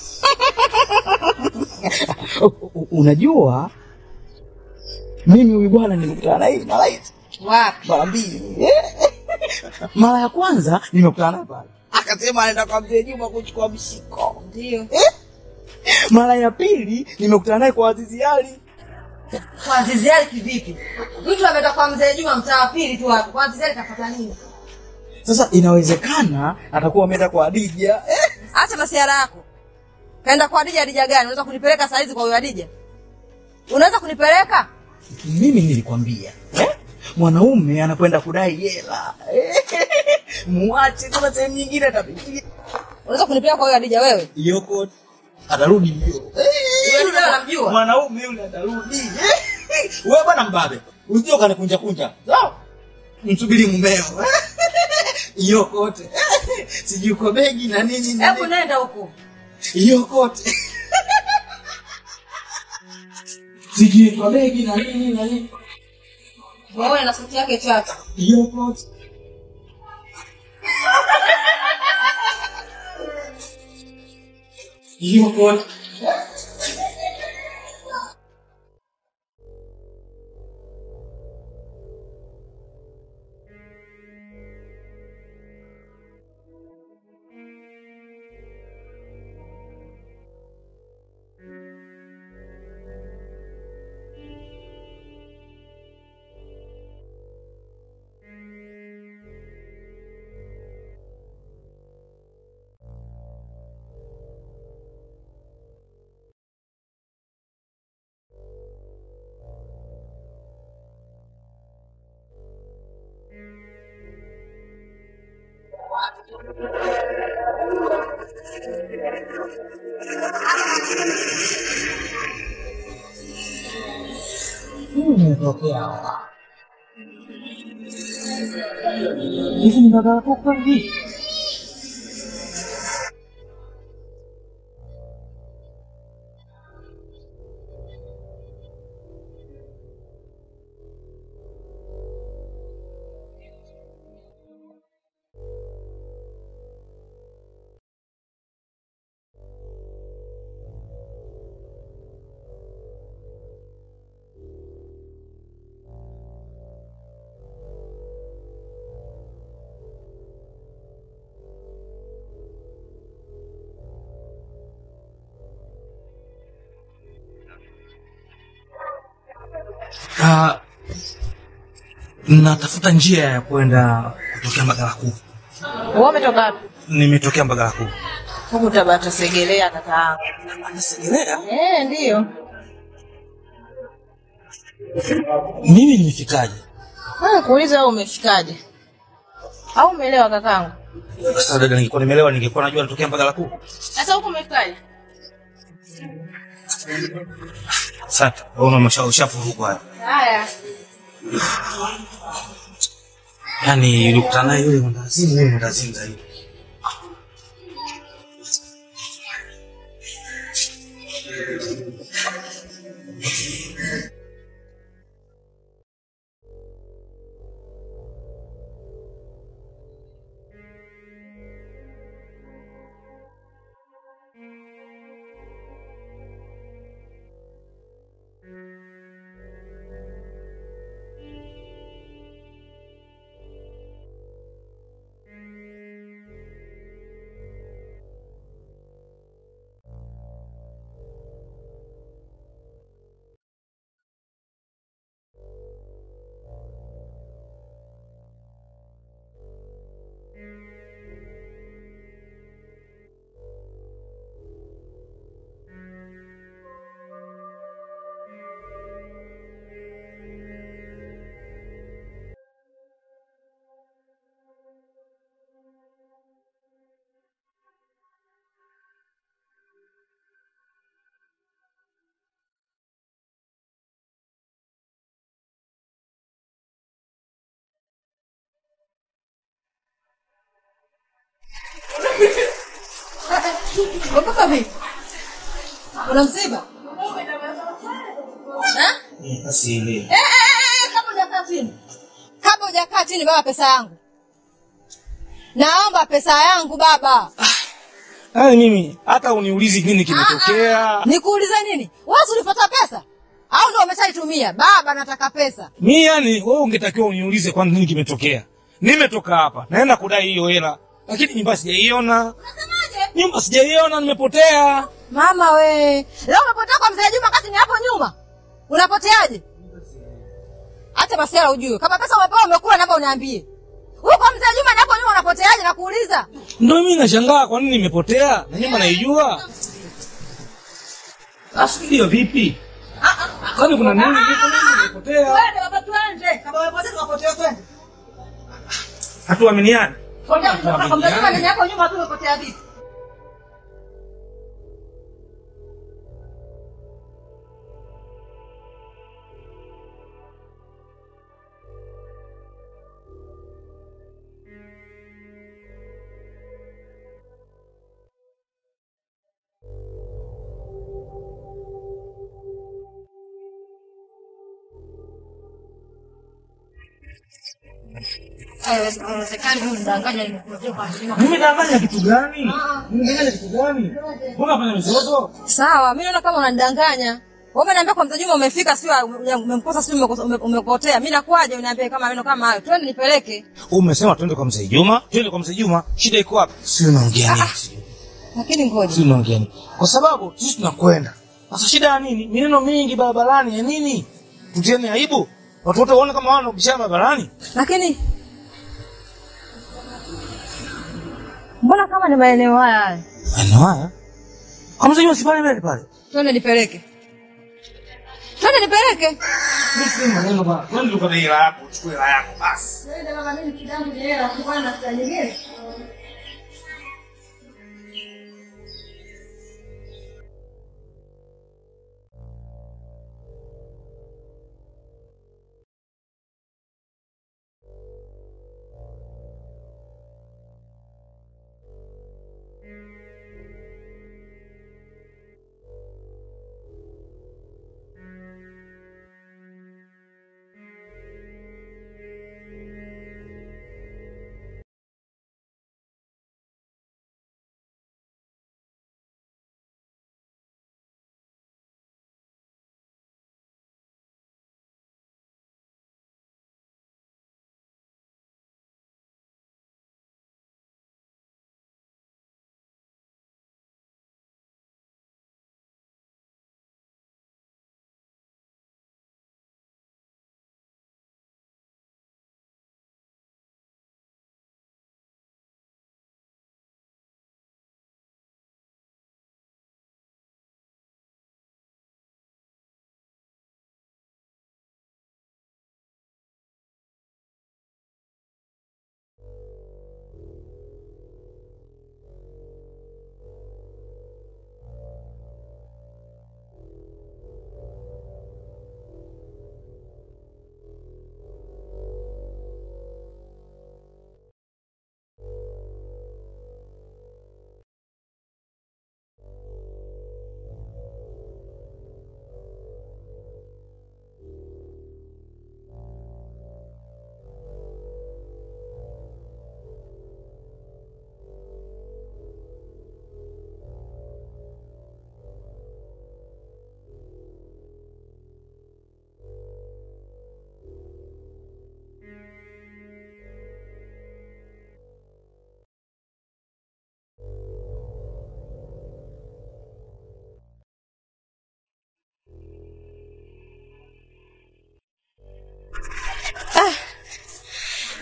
Speaker 8: U- u- Unajua mimi huyu bwana nimekutana naye mara hizi
Speaker 3: Wapi?
Speaker 8: mara mbili. Mara ya kwanza nimekutana naye pale, akasema anaenda kwa mzee Juma kuchukua mshiko.
Speaker 3: Ndio.
Speaker 8: Mara ya pili nimekutana naye kwa Azizi Ali.
Speaker 3: Kwa Azizi Ali kivipi? Mtu ameenda kwa mzee Juma mtaa pili tu hapo. Kwa Azizi Ali kafuata nini?
Speaker 8: Sasa inawezekana atakuwa ameenda kwa Adija. Eh,
Speaker 3: Acha masiara yako. Kaenda kwa Adija, Adija gani? Unaweza kunipeleka saa hizi kwa huyo Adija? Unaweza kunipeleka?
Speaker 8: mimi nilikwambia eh? Mwanaume anakwenda kudai hela eh, muache, kuna sehemu nyingine atapitia
Speaker 3: Unaweza kunipeleka kwa huyo Adija wewe?
Speaker 8: yoko, atarudi mbio.
Speaker 3: Huyo Adija wewe unamjua?
Speaker 8: mwanaume yule atarudi. Wewe bwana mbabe, usije ukanikunja kunja. Sawa? Msubiri mumeo. Hiyo kote. Sijui uko begi na nini na
Speaker 3: Hebu
Speaker 8: nini.
Speaker 3: nenda huko.
Speaker 8: Hiyo kote. Sijui uko begi na nini na nini.
Speaker 3: Waone na sauti yake chache.
Speaker 8: Hiyo kote. Hiyo kote.
Speaker 1: Imetokea hivi ni Mbagala kuu kweli? Ah, natafuta njia ya kwenda kutokea Mbagala kuu.
Speaker 9: Wewe umetoka wapi?
Speaker 1: Nimetokea Mbagala kuu.
Speaker 9: Huku Tabata Segelea kakaangu.
Speaker 1: Segelea?
Speaker 9: Eh, ndio.
Speaker 1: Mimi nimefikaje?
Speaker 9: Ah, kuuliza wewe umefikaje? Au umeelewa kakaangu?
Speaker 1: Sasa dada, ningekuwa nimeelewa ningekuwa najua natokea Mbagala kuu.
Speaker 9: Sasa huku umefikaje?
Speaker 1: Asante. Wewe umesha ushafurukwa haya.
Speaker 3: Haya.
Speaker 1: Yaani ulikutana naye yule mwandazimu, yule mwandazimu zaidi.
Speaker 3: Umepaka vipi? Una msiba? Eh?
Speaker 1: Eh, Basi ile.
Speaker 3: Eh, eh, eh, kabla hujakaa chini. Kabla hujakaa chini baba pesa yangu. Naomba pesa yangu baba.
Speaker 1: Yaani mimi hata uniulizi nini kimetokea.
Speaker 3: Nikuulize nini? Wewe si ulifuata pesa? Au ndio umeshaitumia? Baba nataka pesa.
Speaker 1: Mi yani wewe ungetakiwa uniulize kwani nini kimetokea. Nimetoka hapa, naenda kudai hiyo hela. Lakini nyumba sijaiona.
Speaker 3: Unasemaje?
Speaker 1: Nyumba sijaiona, nimepotea.
Speaker 3: Mama we. Leo umepotea kwa mzee Juma kati ni hapo nyuma. Unapoteaje? Acha basi hela ujue. Kama pesa umepewa umekula naomba uniambie. Huko mzee Juma ni hapo nyuma unapoteaje na kuuliza?
Speaker 1: Ndio mimi nashangaa kwa nini nimepotea na nyumba naijua. Asikia vipi? Kwani kuna nini? Niko nini nimepotea?
Speaker 3: Twende baba twende. Kama umepotea tunapotea twende.
Speaker 1: Hatuaminiani.
Speaker 3: Kwambia kwa mzee Juma ni hapo nyuma tu umepotea vipi? Haiwezekani huyu mdanganya nimekuletea kwa heshima.
Speaker 1: Nimedanganya kitu gani? Nimedanganya kitu gani? Mbona fanya mizozo?
Speaker 3: Sawa, mimi naona kama unanidanganya. Wewe umeniambia kwa mzee Juma umefika, sio umemkosa, sio umekosa- ume- umepotea. Mimi nakuaje uniambie kama maneno kama hayo? Twende nipeleke.
Speaker 1: Umesema twende kwa mzee Juma, twende kwa mzee Juma. Shida iko wapi? Si unaongea nini?
Speaker 3: Lakini ngoja.
Speaker 1: Si unaongea nini? Kwa sababu sisi tunakwenda. Sasa shida ya nini? Mineno mingi barabarani ya nini? Tutiane aibu. Watu wote waone kama wana ubishana barabarani.
Speaker 3: Lakini mbona kama ni maeneo haya haya?
Speaker 1: Maeneo haya? Kwa mzee Juma si pale mbele pale.
Speaker 3: Twende nipeleke. Twende nipeleke.
Speaker 1: Mimi si maneno bwana. Twende tukate hela yako, uchukue hela yako basi.
Speaker 3: Twende mama, mimi kidangu ni hela, kwa na saa nyingine.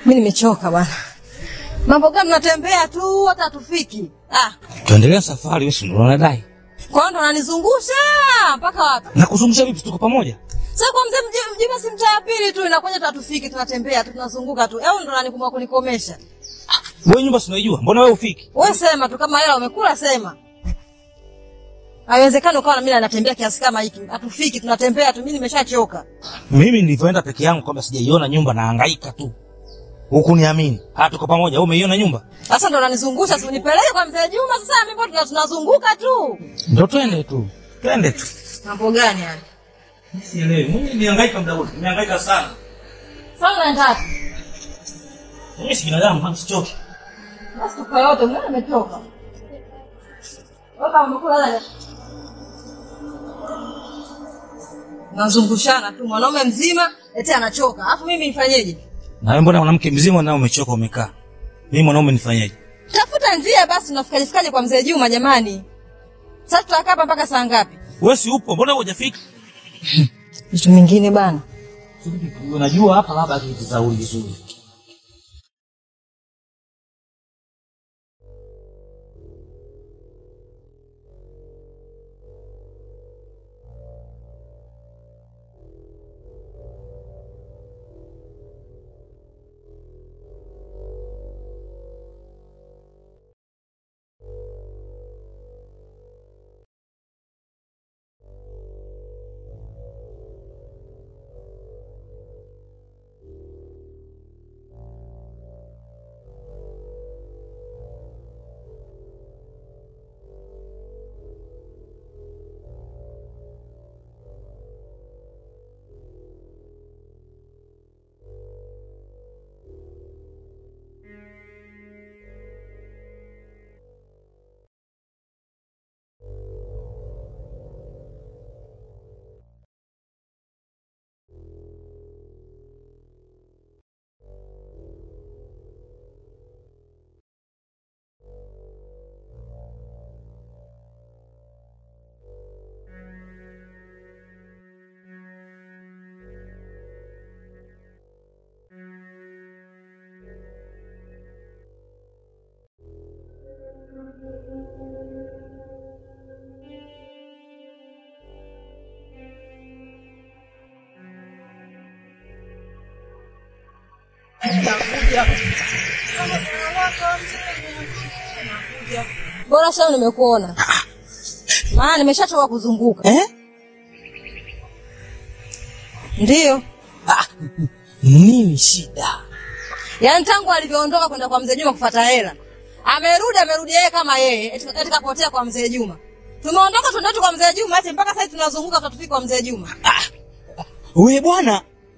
Speaker 3: Mimi nimechoka bwana. Mambo gani mnatembea tu hata hatufiki. Ah,
Speaker 1: Tuendelea safari, wewe si ndio unadai?
Speaker 3: kwa hiyo ndo unanizungusha mpaka wapi?
Speaker 1: Na kuzungusha vipi tuko pamoja?
Speaker 3: Sasa kwa mzee mji- mjima si mtaa ya pili tu inakuja tu hatufiki, tunatembea tu tunazunguka tu. Au ndo unanikumwa kunikomesha?
Speaker 1: Wewe nyumba si unaijua? Mbona wewe ufiki?
Speaker 3: Wewe sema tu kama hela umekula sema. Haiwezekani ukawa na mimi natembea kiasi kama hiki. Hatufiki, tunatembea tu. Mimi nimeshachoka.
Speaker 1: Mimi nilivyoenda peke yangu kwamba sijaiona nyumba nahangaika tu. Hukuniamini. Ah, tuko pamoja. Wewe umeiona nyumba?
Speaker 3: Sasa ndo unanizungusha, si unipeleke kwa mzee Juma sasa mimi mbona tuna- tunazunguka tu.
Speaker 1: Ndio twende tu. Twende tu.
Speaker 3: Mambo gani haya?
Speaker 1: Sielewi. Mimi nihangaika muda wote. Nihangaika sana.
Speaker 3: Sasa unaenda wapi?
Speaker 1: Mimi si binadamu, kama sichoki.
Speaker 3: Basi tuko yote, mbona umetoka? Wewe kama umekula lala. Nazungushana tu mwanaume mzima eti anachoka. Alafu mimi nifanyeje?
Speaker 1: Na wewe mbona mwanamke mzima na umechoka umekaa? Mimi mwanaume nifanyaje?
Speaker 3: Tafuta njia basi tunafikaje fikaje kwa mzee Juma jamani. Sasa tutakaa hapa mpaka saa ngapi?
Speaker 1: Wewe si upo? Mbona hujafika?
Speaker 3: Vitu mingine bana.
Speaker 1: Unajua hapa labda akitasauli vizuri.
Speaker 3: Bora sasa nimekuona. Maana nimeshachoka kuzunguka.
Speaker 1: Eh?
Speaker 3: Ndiyo.
Speaker 1: Nini shida?
Speaker 3: Yaani tangu alivyoondoka kwenda kwa mzee Juma kufuata hela. Amerudi amerudi yeye kama yeye, eti eti kapotea kwa mzee Juma. Tumeondoka tunaenda tu kwa mzee Juma, eti mpaka sasa tunazunguka tutafika kwa mzee Juma.
Speaker 1: Wewe bwana.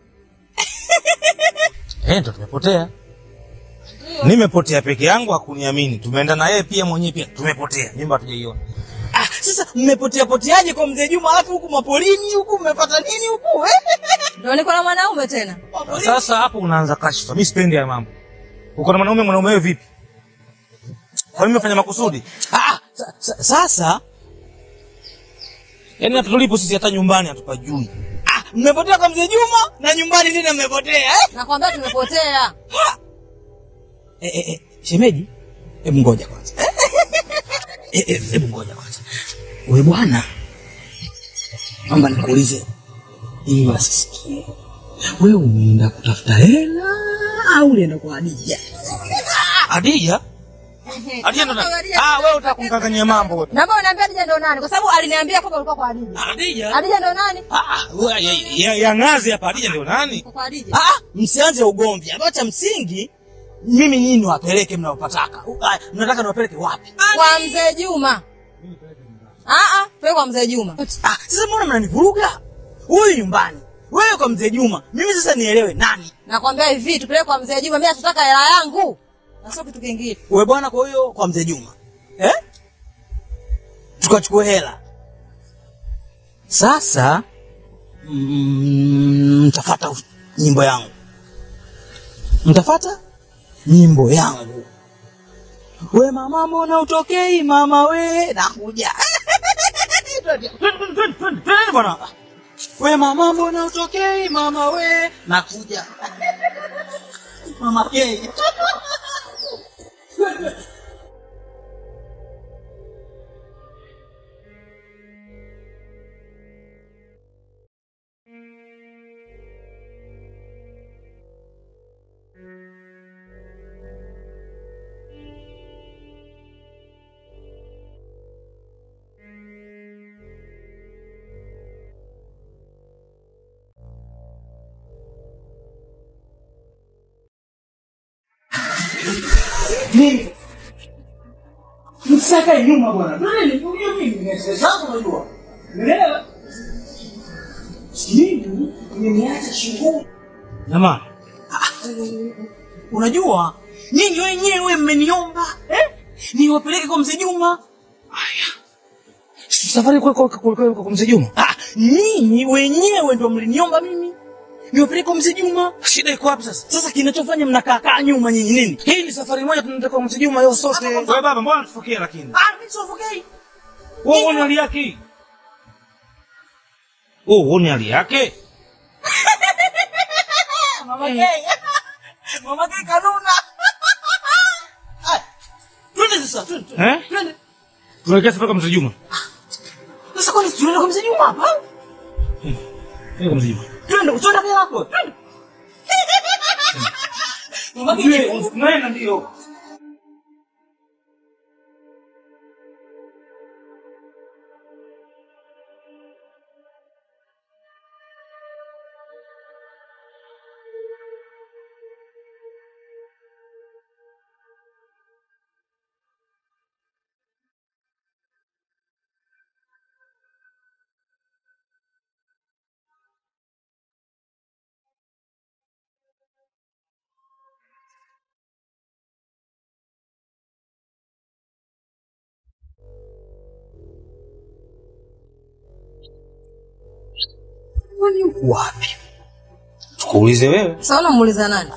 Speaker 1: Eh, ndo tumepotea. Nimepotea peke yangu hakuniamini. Tumeenda na yeye pia mwenyewe pia tumepotea. Nyumba hatujaiona.
Speaker 8: Ah, sasa mmepotea poteaje kwa mzee Juma alafu huku mapolini huku mmepata nini huku? Eh?
Speaker 3: Ndio niko na mwanaume tena.
Speaker 1: Sasa hapo unaanza kashfa. Mimi sipendi haya mambo. Uko na mwanaume mwanaume wewe vipi? Kwa nini umefanya makusudi?
Speaker 8: Ah, sa, sa, sasa
Speaker 1: Yaani hata tulipo sisi hata nyumbani hatupajui.
Speaker 8: ah, mmepotea kwa mzee Juma na nyumbani tena mmepotea eh?
Speaker 3: Nakwambia tumepotea.
Speaker 8: Eh, eh, eh, shemeji, hebu ngoja kwanza. Eh, eh, hebu ngoja kwanza. Wewe bwana, naomba nikuulize ili wasisikie. Wewe umeenda kutafuta hela au ulienda kwa Hadija?
Speaker 1: Hadija? Hadija ndo nani? Ah, wewe unataka kumkanganyia mambo wewe.
Speaker 3: Naomba uniambie Hadija ndo nani? Kwa sababu aliniambia kwamba ulikuwa kwa Hadija.
Speaker 1: Hadija?
Speaker 3: Hadija ndo nani?
Speaker 1: Ah, wewe ya, ya, ya ngazi hapa Hadija ndio nani?
Speaker 3: Kwa Hadija.
Speaker 8: Ah, msianze ugomvi. Ambacho cha msingi mimi nyinyi niwapeleke mnaopataka. Ah, Mnataka niwapeleke wapi?
Speaker 3: Kwa mzee Juma. Ah ah, tuwe kwa mzee Juma.
Speaker 8: Ah, sasa mbona mnanivuruga? Huyu nyumbani, wewe kwa mzee Juma. Mimi sasa nielewe nani?
Speaker 3: Nakwambia hivi, tupeleke kwa mzee Juma, mimi nataka hela yangu. Na sio kitu kingine.
Speaker 8: Wewe bwana, kwa hiyo kwa mzee Juma eh? Tukachukue hela sasa. mm, Mtafata us- nyimbo yangu, mtafata nyimbo yangu. We mama, mbona utokei mama? We nakuja Twende, twende, twende, twende, twende bwana. We mama, mbona utokei mama? We nakuja Mama K. Mimi. Msaka nyuma bwana. Nani nikuja mimi? Nimesema unajua. Umeelewa? Mimi nimeacha shughuli.
Speaker 1: Jamani,
Speaker 8: Unajua nyinyi wenyewe mmeniomba eh? Niwapeleke kwa mzee Juma.
Speaker 1: safari kwa kwa kwa kwa kwa mzee Juma.
Speaker 8: Ah, nyinyi wenyewe ndio mliniomba mimi niwapeleke kwa mzee Juma.
Speaker 1: Shida iko wapi sasa?
Speaker 8: Sasa kinachofanya mnakaa kaa nyuma nyinyi nini?
Speaker 1: Hii ni safari moja tunataka kwa mzee Juma yote sote.
Speaker 6: Wewe baba, mbona tufukie lakini?
Speaker 8: Ah, mimi sofokei.
Speaker 6: Wewe uone hali yake. Wewe uone hali yake.
Speaker 8: Mama K. Mama K kanuna. Ah, Twende sasa, twende. twende.
Speaker 6: Eh?
Speaker 8: Twende.
Speaker 6: Tunaelekea safari kwa mzee Juma.
Speaker 8: Sasa kwani tunaenda kwa mzee Juma hapa?
Speaker 6: Twende kwa mzee Juma.
Speaker 8: Twende, twende kwa hapo. Twende. Mama K.
Speaker 6: Tunaenda ndio.
Speaker 8: Kwani uko wapi?
Speaker 6: Tukuulize wewe.
Speaker 3: Sasa unamuuliza nani?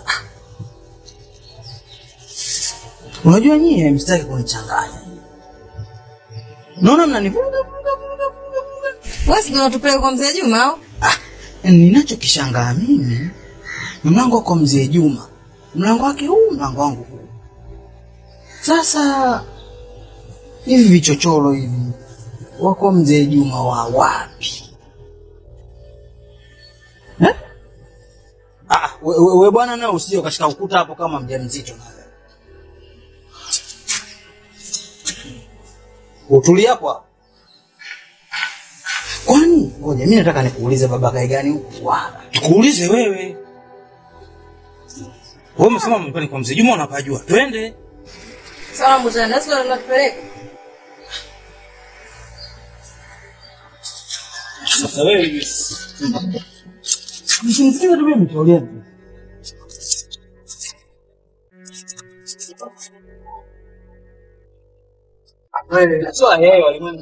Speaker 8: Unajua nyie msitaki kunichanganya. Naona mnanivuga vuga vuga vuga vuga.
Speaker 3: Wewe si ndio unatupeleka kwa mzee Juma au?
Speaker 8: Ninachokishangaa mimi mlango wako mzee Juma, mlango wake huu, mlango wangu huu. Sasa hivi vichochoro hivi wako mzee Juma wa wapi eh? Ah, we, we, we bwana nawe usije ukashika ukuta hapo kama mjamzito na wewe. Utulia hapo hapo. Kwani ngoja mimi nataka nikuulize baba kai gani huku wapi?
Speaker 6: Tukuulize wewe. Wewe umesema mlikuwa ni kwa mzee Juma unapajua. Twende.
Speaker 3: Sasa unamuuliza nani? Sasa unatupeleka.
Speaker 6: Sasa wewe
Speaker 8: Msinisikize tu mimi tulia tu. Wewe sio yeye walimwengu.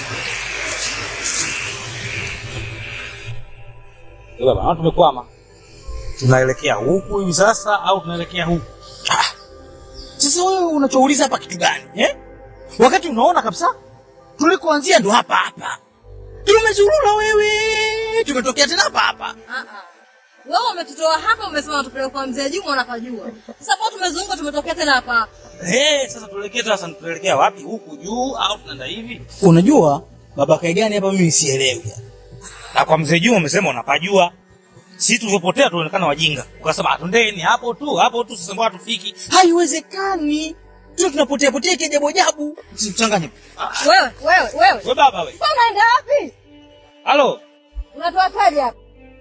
Speaker 6: Baba, naona tumekwama.
Speaker 1: tunaelekea huku hivi sasa au tunaelekea huku? Ah, Sasa wewe unachouliza hapa kitu gani eh? Wakati unaona kabisa tulikoanzia ndo hapa hapa, tumezurura wewe, tumetokea tena hapa hapa.
Speaker 3: Ah, ah. Wewe umetutoa hapa, umesema tupeleke kwa mzee Juma, unapajua. Sasa kwa tumezunguka, tumetokea tena hapa hapa.
Speaker 1: Eh, sasa tuelekee sasa, tuelekea wapi? Huku juu au tunaenda hivi? Unajua baba Kaigani hapa, mimi sielewi. Na kwa mzee Juma umesema unapajua. Sisi tulivyopotea tuonekana wajinga. Ukasema atundeni hapo tu, hapo tu sasa mbona tufiki? Haiwezekani. Tu tunapotea potea kiajabu ajabu. Usichanganye.
Speaker 3: Wewe, wewe, wewe.
Speaker 1: Wewe baba wewe.
Speaker 3: Sasa unaenda wapi?
Speaker 1: Halo.
Speaker 3: Unatoa taji hapa.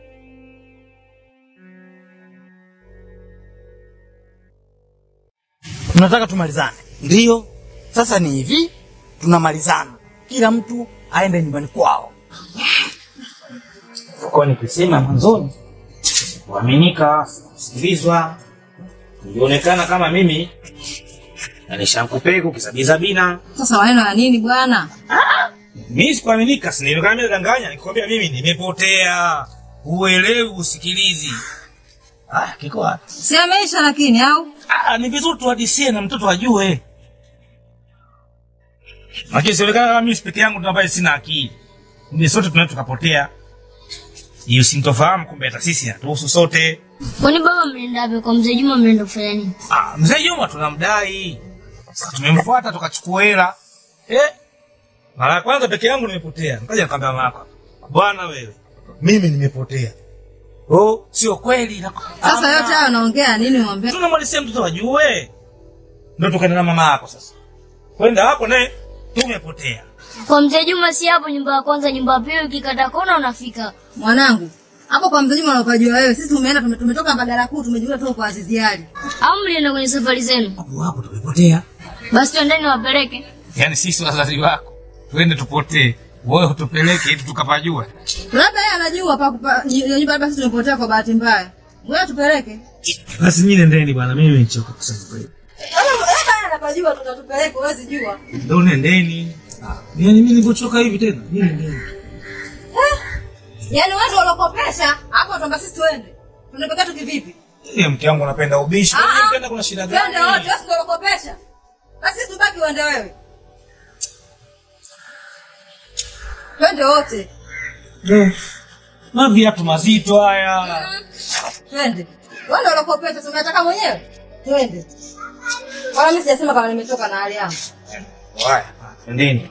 Speaker 1: Tunataka tumalizane. Ndiyo. Sasa ni hivi, tunamalizana. Kila mtu aende nyumbani kwao. Kwa nikisema mwanzoni kuaminika, kusikilizwa, nilionekana kama mimi na nishankupeka ukisabiza bina.
Speaker 3: Sasa maneno ya nini bwana?
Speaker 1: Mimi sikuaminika, si nilionekana mimi nadanganya, nikwambia mimi nimepotea. Uelewi, usikilizi. Ah, kiko wapi?
Speaker 3: Si ameisha lakini au?
Speaker 1: Ah, ni vizuri tuhadisie na mtoto ajue. Lakini sionekana kama mimi peke yangu ndo ambaye sina akili. Ni sote tunaweza tukapotea. Hiyo sintofahamu, kumbe hata sisi hatuhusu sote.
Speaker 10: Kwani baba mnaenda wapi? Kwa mzee Juma mnaenda kufanya nini?
Speaker 1: Ah, mzee Juma tunamdai. Sasa tumemfuata tukachukua hela. Eh? Mara ya kwanza peke yangu nimepotea. Nikaja nikamwambia mama yako. Bwana wewe, mimi nimepotea. Oh, sio kweli. na-
Speaker 3: Sasa
Speaker 1: Ah,
Speaker 3: yote hayo unaongea nini mwambie?
Speaker 1: tunamwalisia mtoto ajue. Ndio tukaenda na mama yako sasa. Kwenda hapo naye tumepotea.
Speaker 10: Kwa mzee Juma si hapo nyumba ya kwanza, nyumba ya pili ukikata kona unafika.
Speaker 3: Mwanangu, hapo kwa mzee Juma unapajua wewe. Sisi tumeenda tume- tumetoka Mbagala kuu tumejua tu kwa Azizi Ali.
Speaker 10: Au mlienda kwenye safari zenu?
Speaker 1: Hapo hapo tumepotea.
Speaker 10: Basi twendeni wapeleke.
Speaker 1: Yaani sisi wazazi wako twende tupotee. Wewe utupeleke ili tukapajua.
Speaker 3: Labda yeye anajua pa pa- ny- nyumba basi tumepotea kwa bahati mbaya. Wewe tupeleke.
Speaker 1: Basi nyinyi nendeni bwana, mimi nimechoka kusema kweli.
Speaker 3: Labda labda yeye anapajua tutatupeleka, huwezi jua.
Speaker 1: Ndio nendeni. Yaani mimi nilipochoka hivi tena. Nyinyi nendeni.
Speaker 3: Yaani wewe ndio ulokopesha, hapo tuomba sisi tuende. Tunapeka tu kivipi?
Speaker 1: Eh, mke wangu anapenda ubishi.
Speaker 3: Ah,
Speaker 1: Mimi
Speaker 3: ah.
Speaker 1: mpenda kuna shida gani?
Speaker 3: Twende wote, wewe ndio ulokopesha. Basi sisi tubaki uende wewe. Twende wote.
Speaker 1: Na viatu mazito haya.
Speaker 3: Twende. Wewe ndio ulokopesha, si unataka mwenyewe? Twende. Wala mimi sijasema kama nimetoka na hali yangu.
Speaker 1: Haya, nendeni.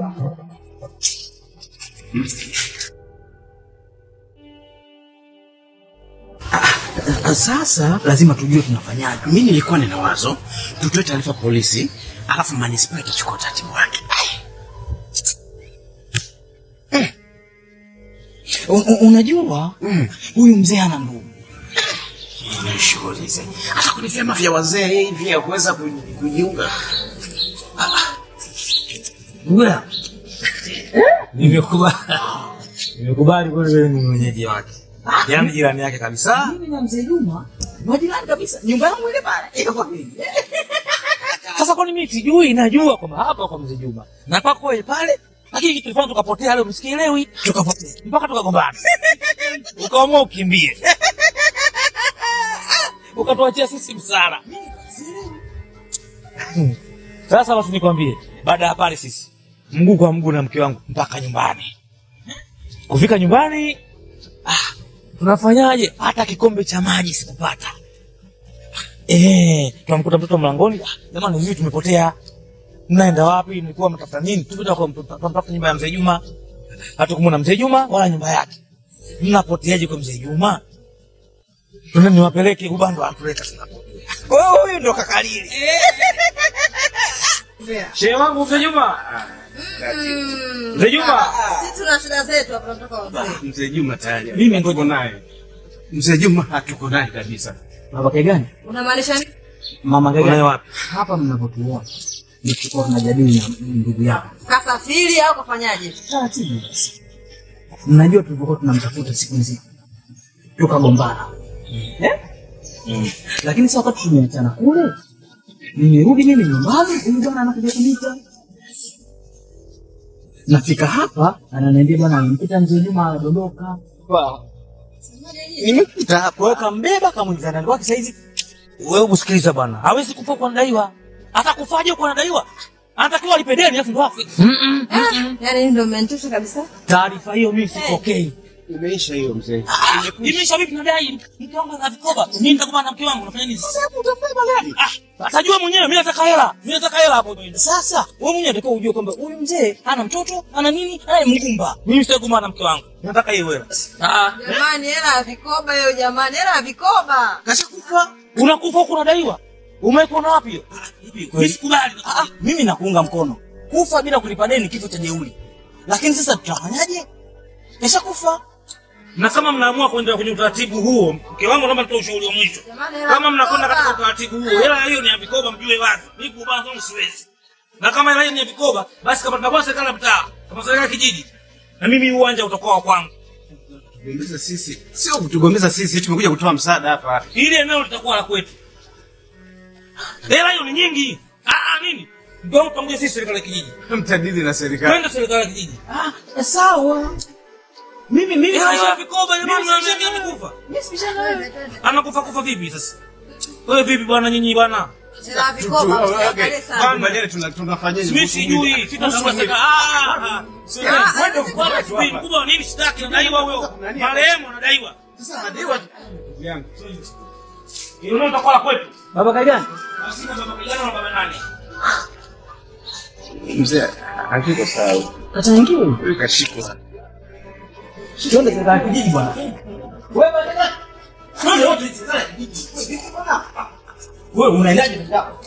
Speaker 1: Sasa lazima tujue tunafanyaje. Mimi nilikuwa nina wazo tutoe taarifa polisi, alafu manispaa itachukua utaratibu wake. Mm. Un- un- Unajua huyu mzee ana ndugu Nishughuli hata kwenye vyama vya wazee hivi ya kuweza kuji- kujiunga. Ah, ah. Ndugu yangu. Nimekubali. Nimekubali kweli wewe ni mwenyeji wake. Yaani jirani yake kabisa. Mimi na mzee Juma majirani kabisa. Nyumba yangu ile pale iko kwa mimi. Sasa kwani mimi sijui, najua kwamba hapa kwa mzee Juma. Na pako ile pale. Lakini kitu tulifanya tukapotea leo msikielewi. Tukapotea. Mpaka tukagombana. Ukaamua ukimbie. Ukatuachia sisi msara. Hmm. Sasa basi nikwambie, baada ya pale sisi mguu kwa mguu na mke wangu mpaka nyumbani. Kufika nyumbani, ah, tunafanyaje? Hata kikombe cha maji sikupata. Eh, tunamkuta mtoto mlangoni. Ah, jamani, mimi tumepotea. Mnaenda wapi? Nilikuwa mtafuta nini? Tupita kwa tunatafuta nyumba ya mzee Juma. Hatukumwona mzee Juma wala nyumba yake. Mnapoteaje kwa mzee Juma? Tuna niwapeleke ubando atuleta tunapo. Wewe huyu ndo kakalili. Shehe wangu mzee Juma. Mzee Juma.
Speaker 3: Sisi tuna shida zetu hapa tunatoka kwa mzee.
Speaker 7: Mzee Juma tayari.
Speaker 1: Mimi ngoja
Speaker 7: Tuko naye. Mzee Juma hatuko naye kabisa.
Speaker 1: Baba gani?
Speaker 3: Unamaanisha nini?
Speaker 8: Mama
Speaker 1: Unaye
Speaker 8: Gaga,
Speaker 1: wapi?
Speaker 8: hapa mnapotuona ni tulikuwa tunajadili na ndugu yako
Speaker 3: Kasafiri au kafanyaje?
Speaker 8: taratibu basi. Mnajua tulivyokuwa tunamtafuta siku nzima tukagombana eh? Lakini sasa wakati tumeachana kule, nimerudi mimi nyumbani, huyu bwana anakuja kuniita. Nafika hapa ananiambia bwana, amempita mzee Juma anadondoka.
Speaker 3: Semaje
Speaker 7: Nimekuta hapa.
Speaker 1: Kwa hiyo kambeba kamwingiza ndani kwake saizi. Wewe usikiliza bwana. Hawezi kufa kwa anadaiwa. Hata kufaje kwa anadaiwa? Anatakiwa alipe deni alafu ndo afe.
Speaker 3: Yaani ndio umenitosha kabisa.
Speaker 1: Taarifa hiyo mimi sipokei.
Speaker 7: Imeisha hiyo mzee.
Speaker 1: Imeisha vipi nadai? Mke wangu ana vikoba. Mimi nitakuwa na mke wangu nafanya nini? Sasa hapo utambeba gani? Ah, atajua mwenyewe mimi nataka hela. Mimi nataka hela hapo. Sasa wewe mwenyewe unatakiwa ujue kwamba huyu mzee ana mtoto, ana nini? Ana mgumba. Mimi sitaki kuwa na mke wangu. Nataka hiyo hela. Ah,
Speaker 3: Jamani, hela ya vikoba hiyo jamani, hela ya vikoba.
Speaker 1: kashakufa. Unakufa huko unadaiwa. Umekuona wapi hiyo? Mimi sikubali. Ah, ah, mimi nakuunga mkono. Kufa bila kulipa deni kifo cha jeuri. Lakini sasa tutafanyaje? Keshakufa. Na kama mnaamua kwenda kwenye utaratibu huo, mke wangu naomba nitoe ushauri wa mwisho.
Speaker 3: Jamani, hela
Speaker 1: Kama
Speaker 3: ya
Speaker 1: mnakwenda
Speaker 3: vikoba.
Speaker 1: katika utaratibu huo, hela hiyo ni ya vikoba, mjue wazi. Mimi kubana kwangu siwezi. Na kama hela hiyo ni ya vikoba, basi kama tunakuwa serikali ya mtaa, kama serikali ya kijiji, na mimi uwanja utakuwa wa kwangu.
Speaker 7: Kutugombeza sisi. Sio kutugombeza sisi, tumekuja kutoa msaada hapa.
Speaker 1: Ili eneo litakuwa la kwetu. Hela hiyo ni nyingi. Ah, ah, nini? Mke wangu pamoja sisi serikali ya kijiji.
Speaker 7: Mtadili na serikali.
Speaker 1: Twende serikali ya kijiji.
Speaker 8: Ah, sawa. Mimi mimi
Speaker 1: Hela hiyo ya
Speaker 8: sibishani-
Speaker 1: vikoba jamani,
Speaker 8: mimi
Speaker 1: mnaambia
Speaker 8: sibishani-
Speaker 1: amekufa.
Speaker 8: mimi sibishani na wewe.
Speaker 1: Anakufa kufa vipi sasa? Wewe vipi bwana nyinyi bwana?
Speaker 3: Hela ya vikoba, usiangalie sana.
Speaker 7: Tukubaliane tuna- tunafanyaje?
Speaker 1: Mimi
Speaker 7: kuhusu
Speaker 1: sijui,
Speaker 7: mwili?
Speaker 1: sitakuwa
Speaker 7: Kuhusu mwili.
Speaker 1: seka. Ah, ah. Sio
Speaker 3: Ah,
Speaker 1: kwenda
Speaker 3: ah,
Speaker 1: kwa spin kubwa nini sitaki nadaiwa huyo. Marehemu anadaiwa.
Speaker 7: Sasa madaiwa ndugu yangu.
Speaker 1: Hilo ndio utakuwa la kwetu.
Speaker 8: Baba Kagani.
Speaker 1: Basi na baba kijana na baba nani?
Speaker 7: Mzee, hakiko sawa.
Speaker 8: Kachangiwe.
Speaker 7: Huyu kashikwa.
Speaker 8: Twende serikali ya kijiji bwana.
Speaker 1: Wewe wote serikali ya kijiji.
Speaker 8: Wewe unaendaje peke yako?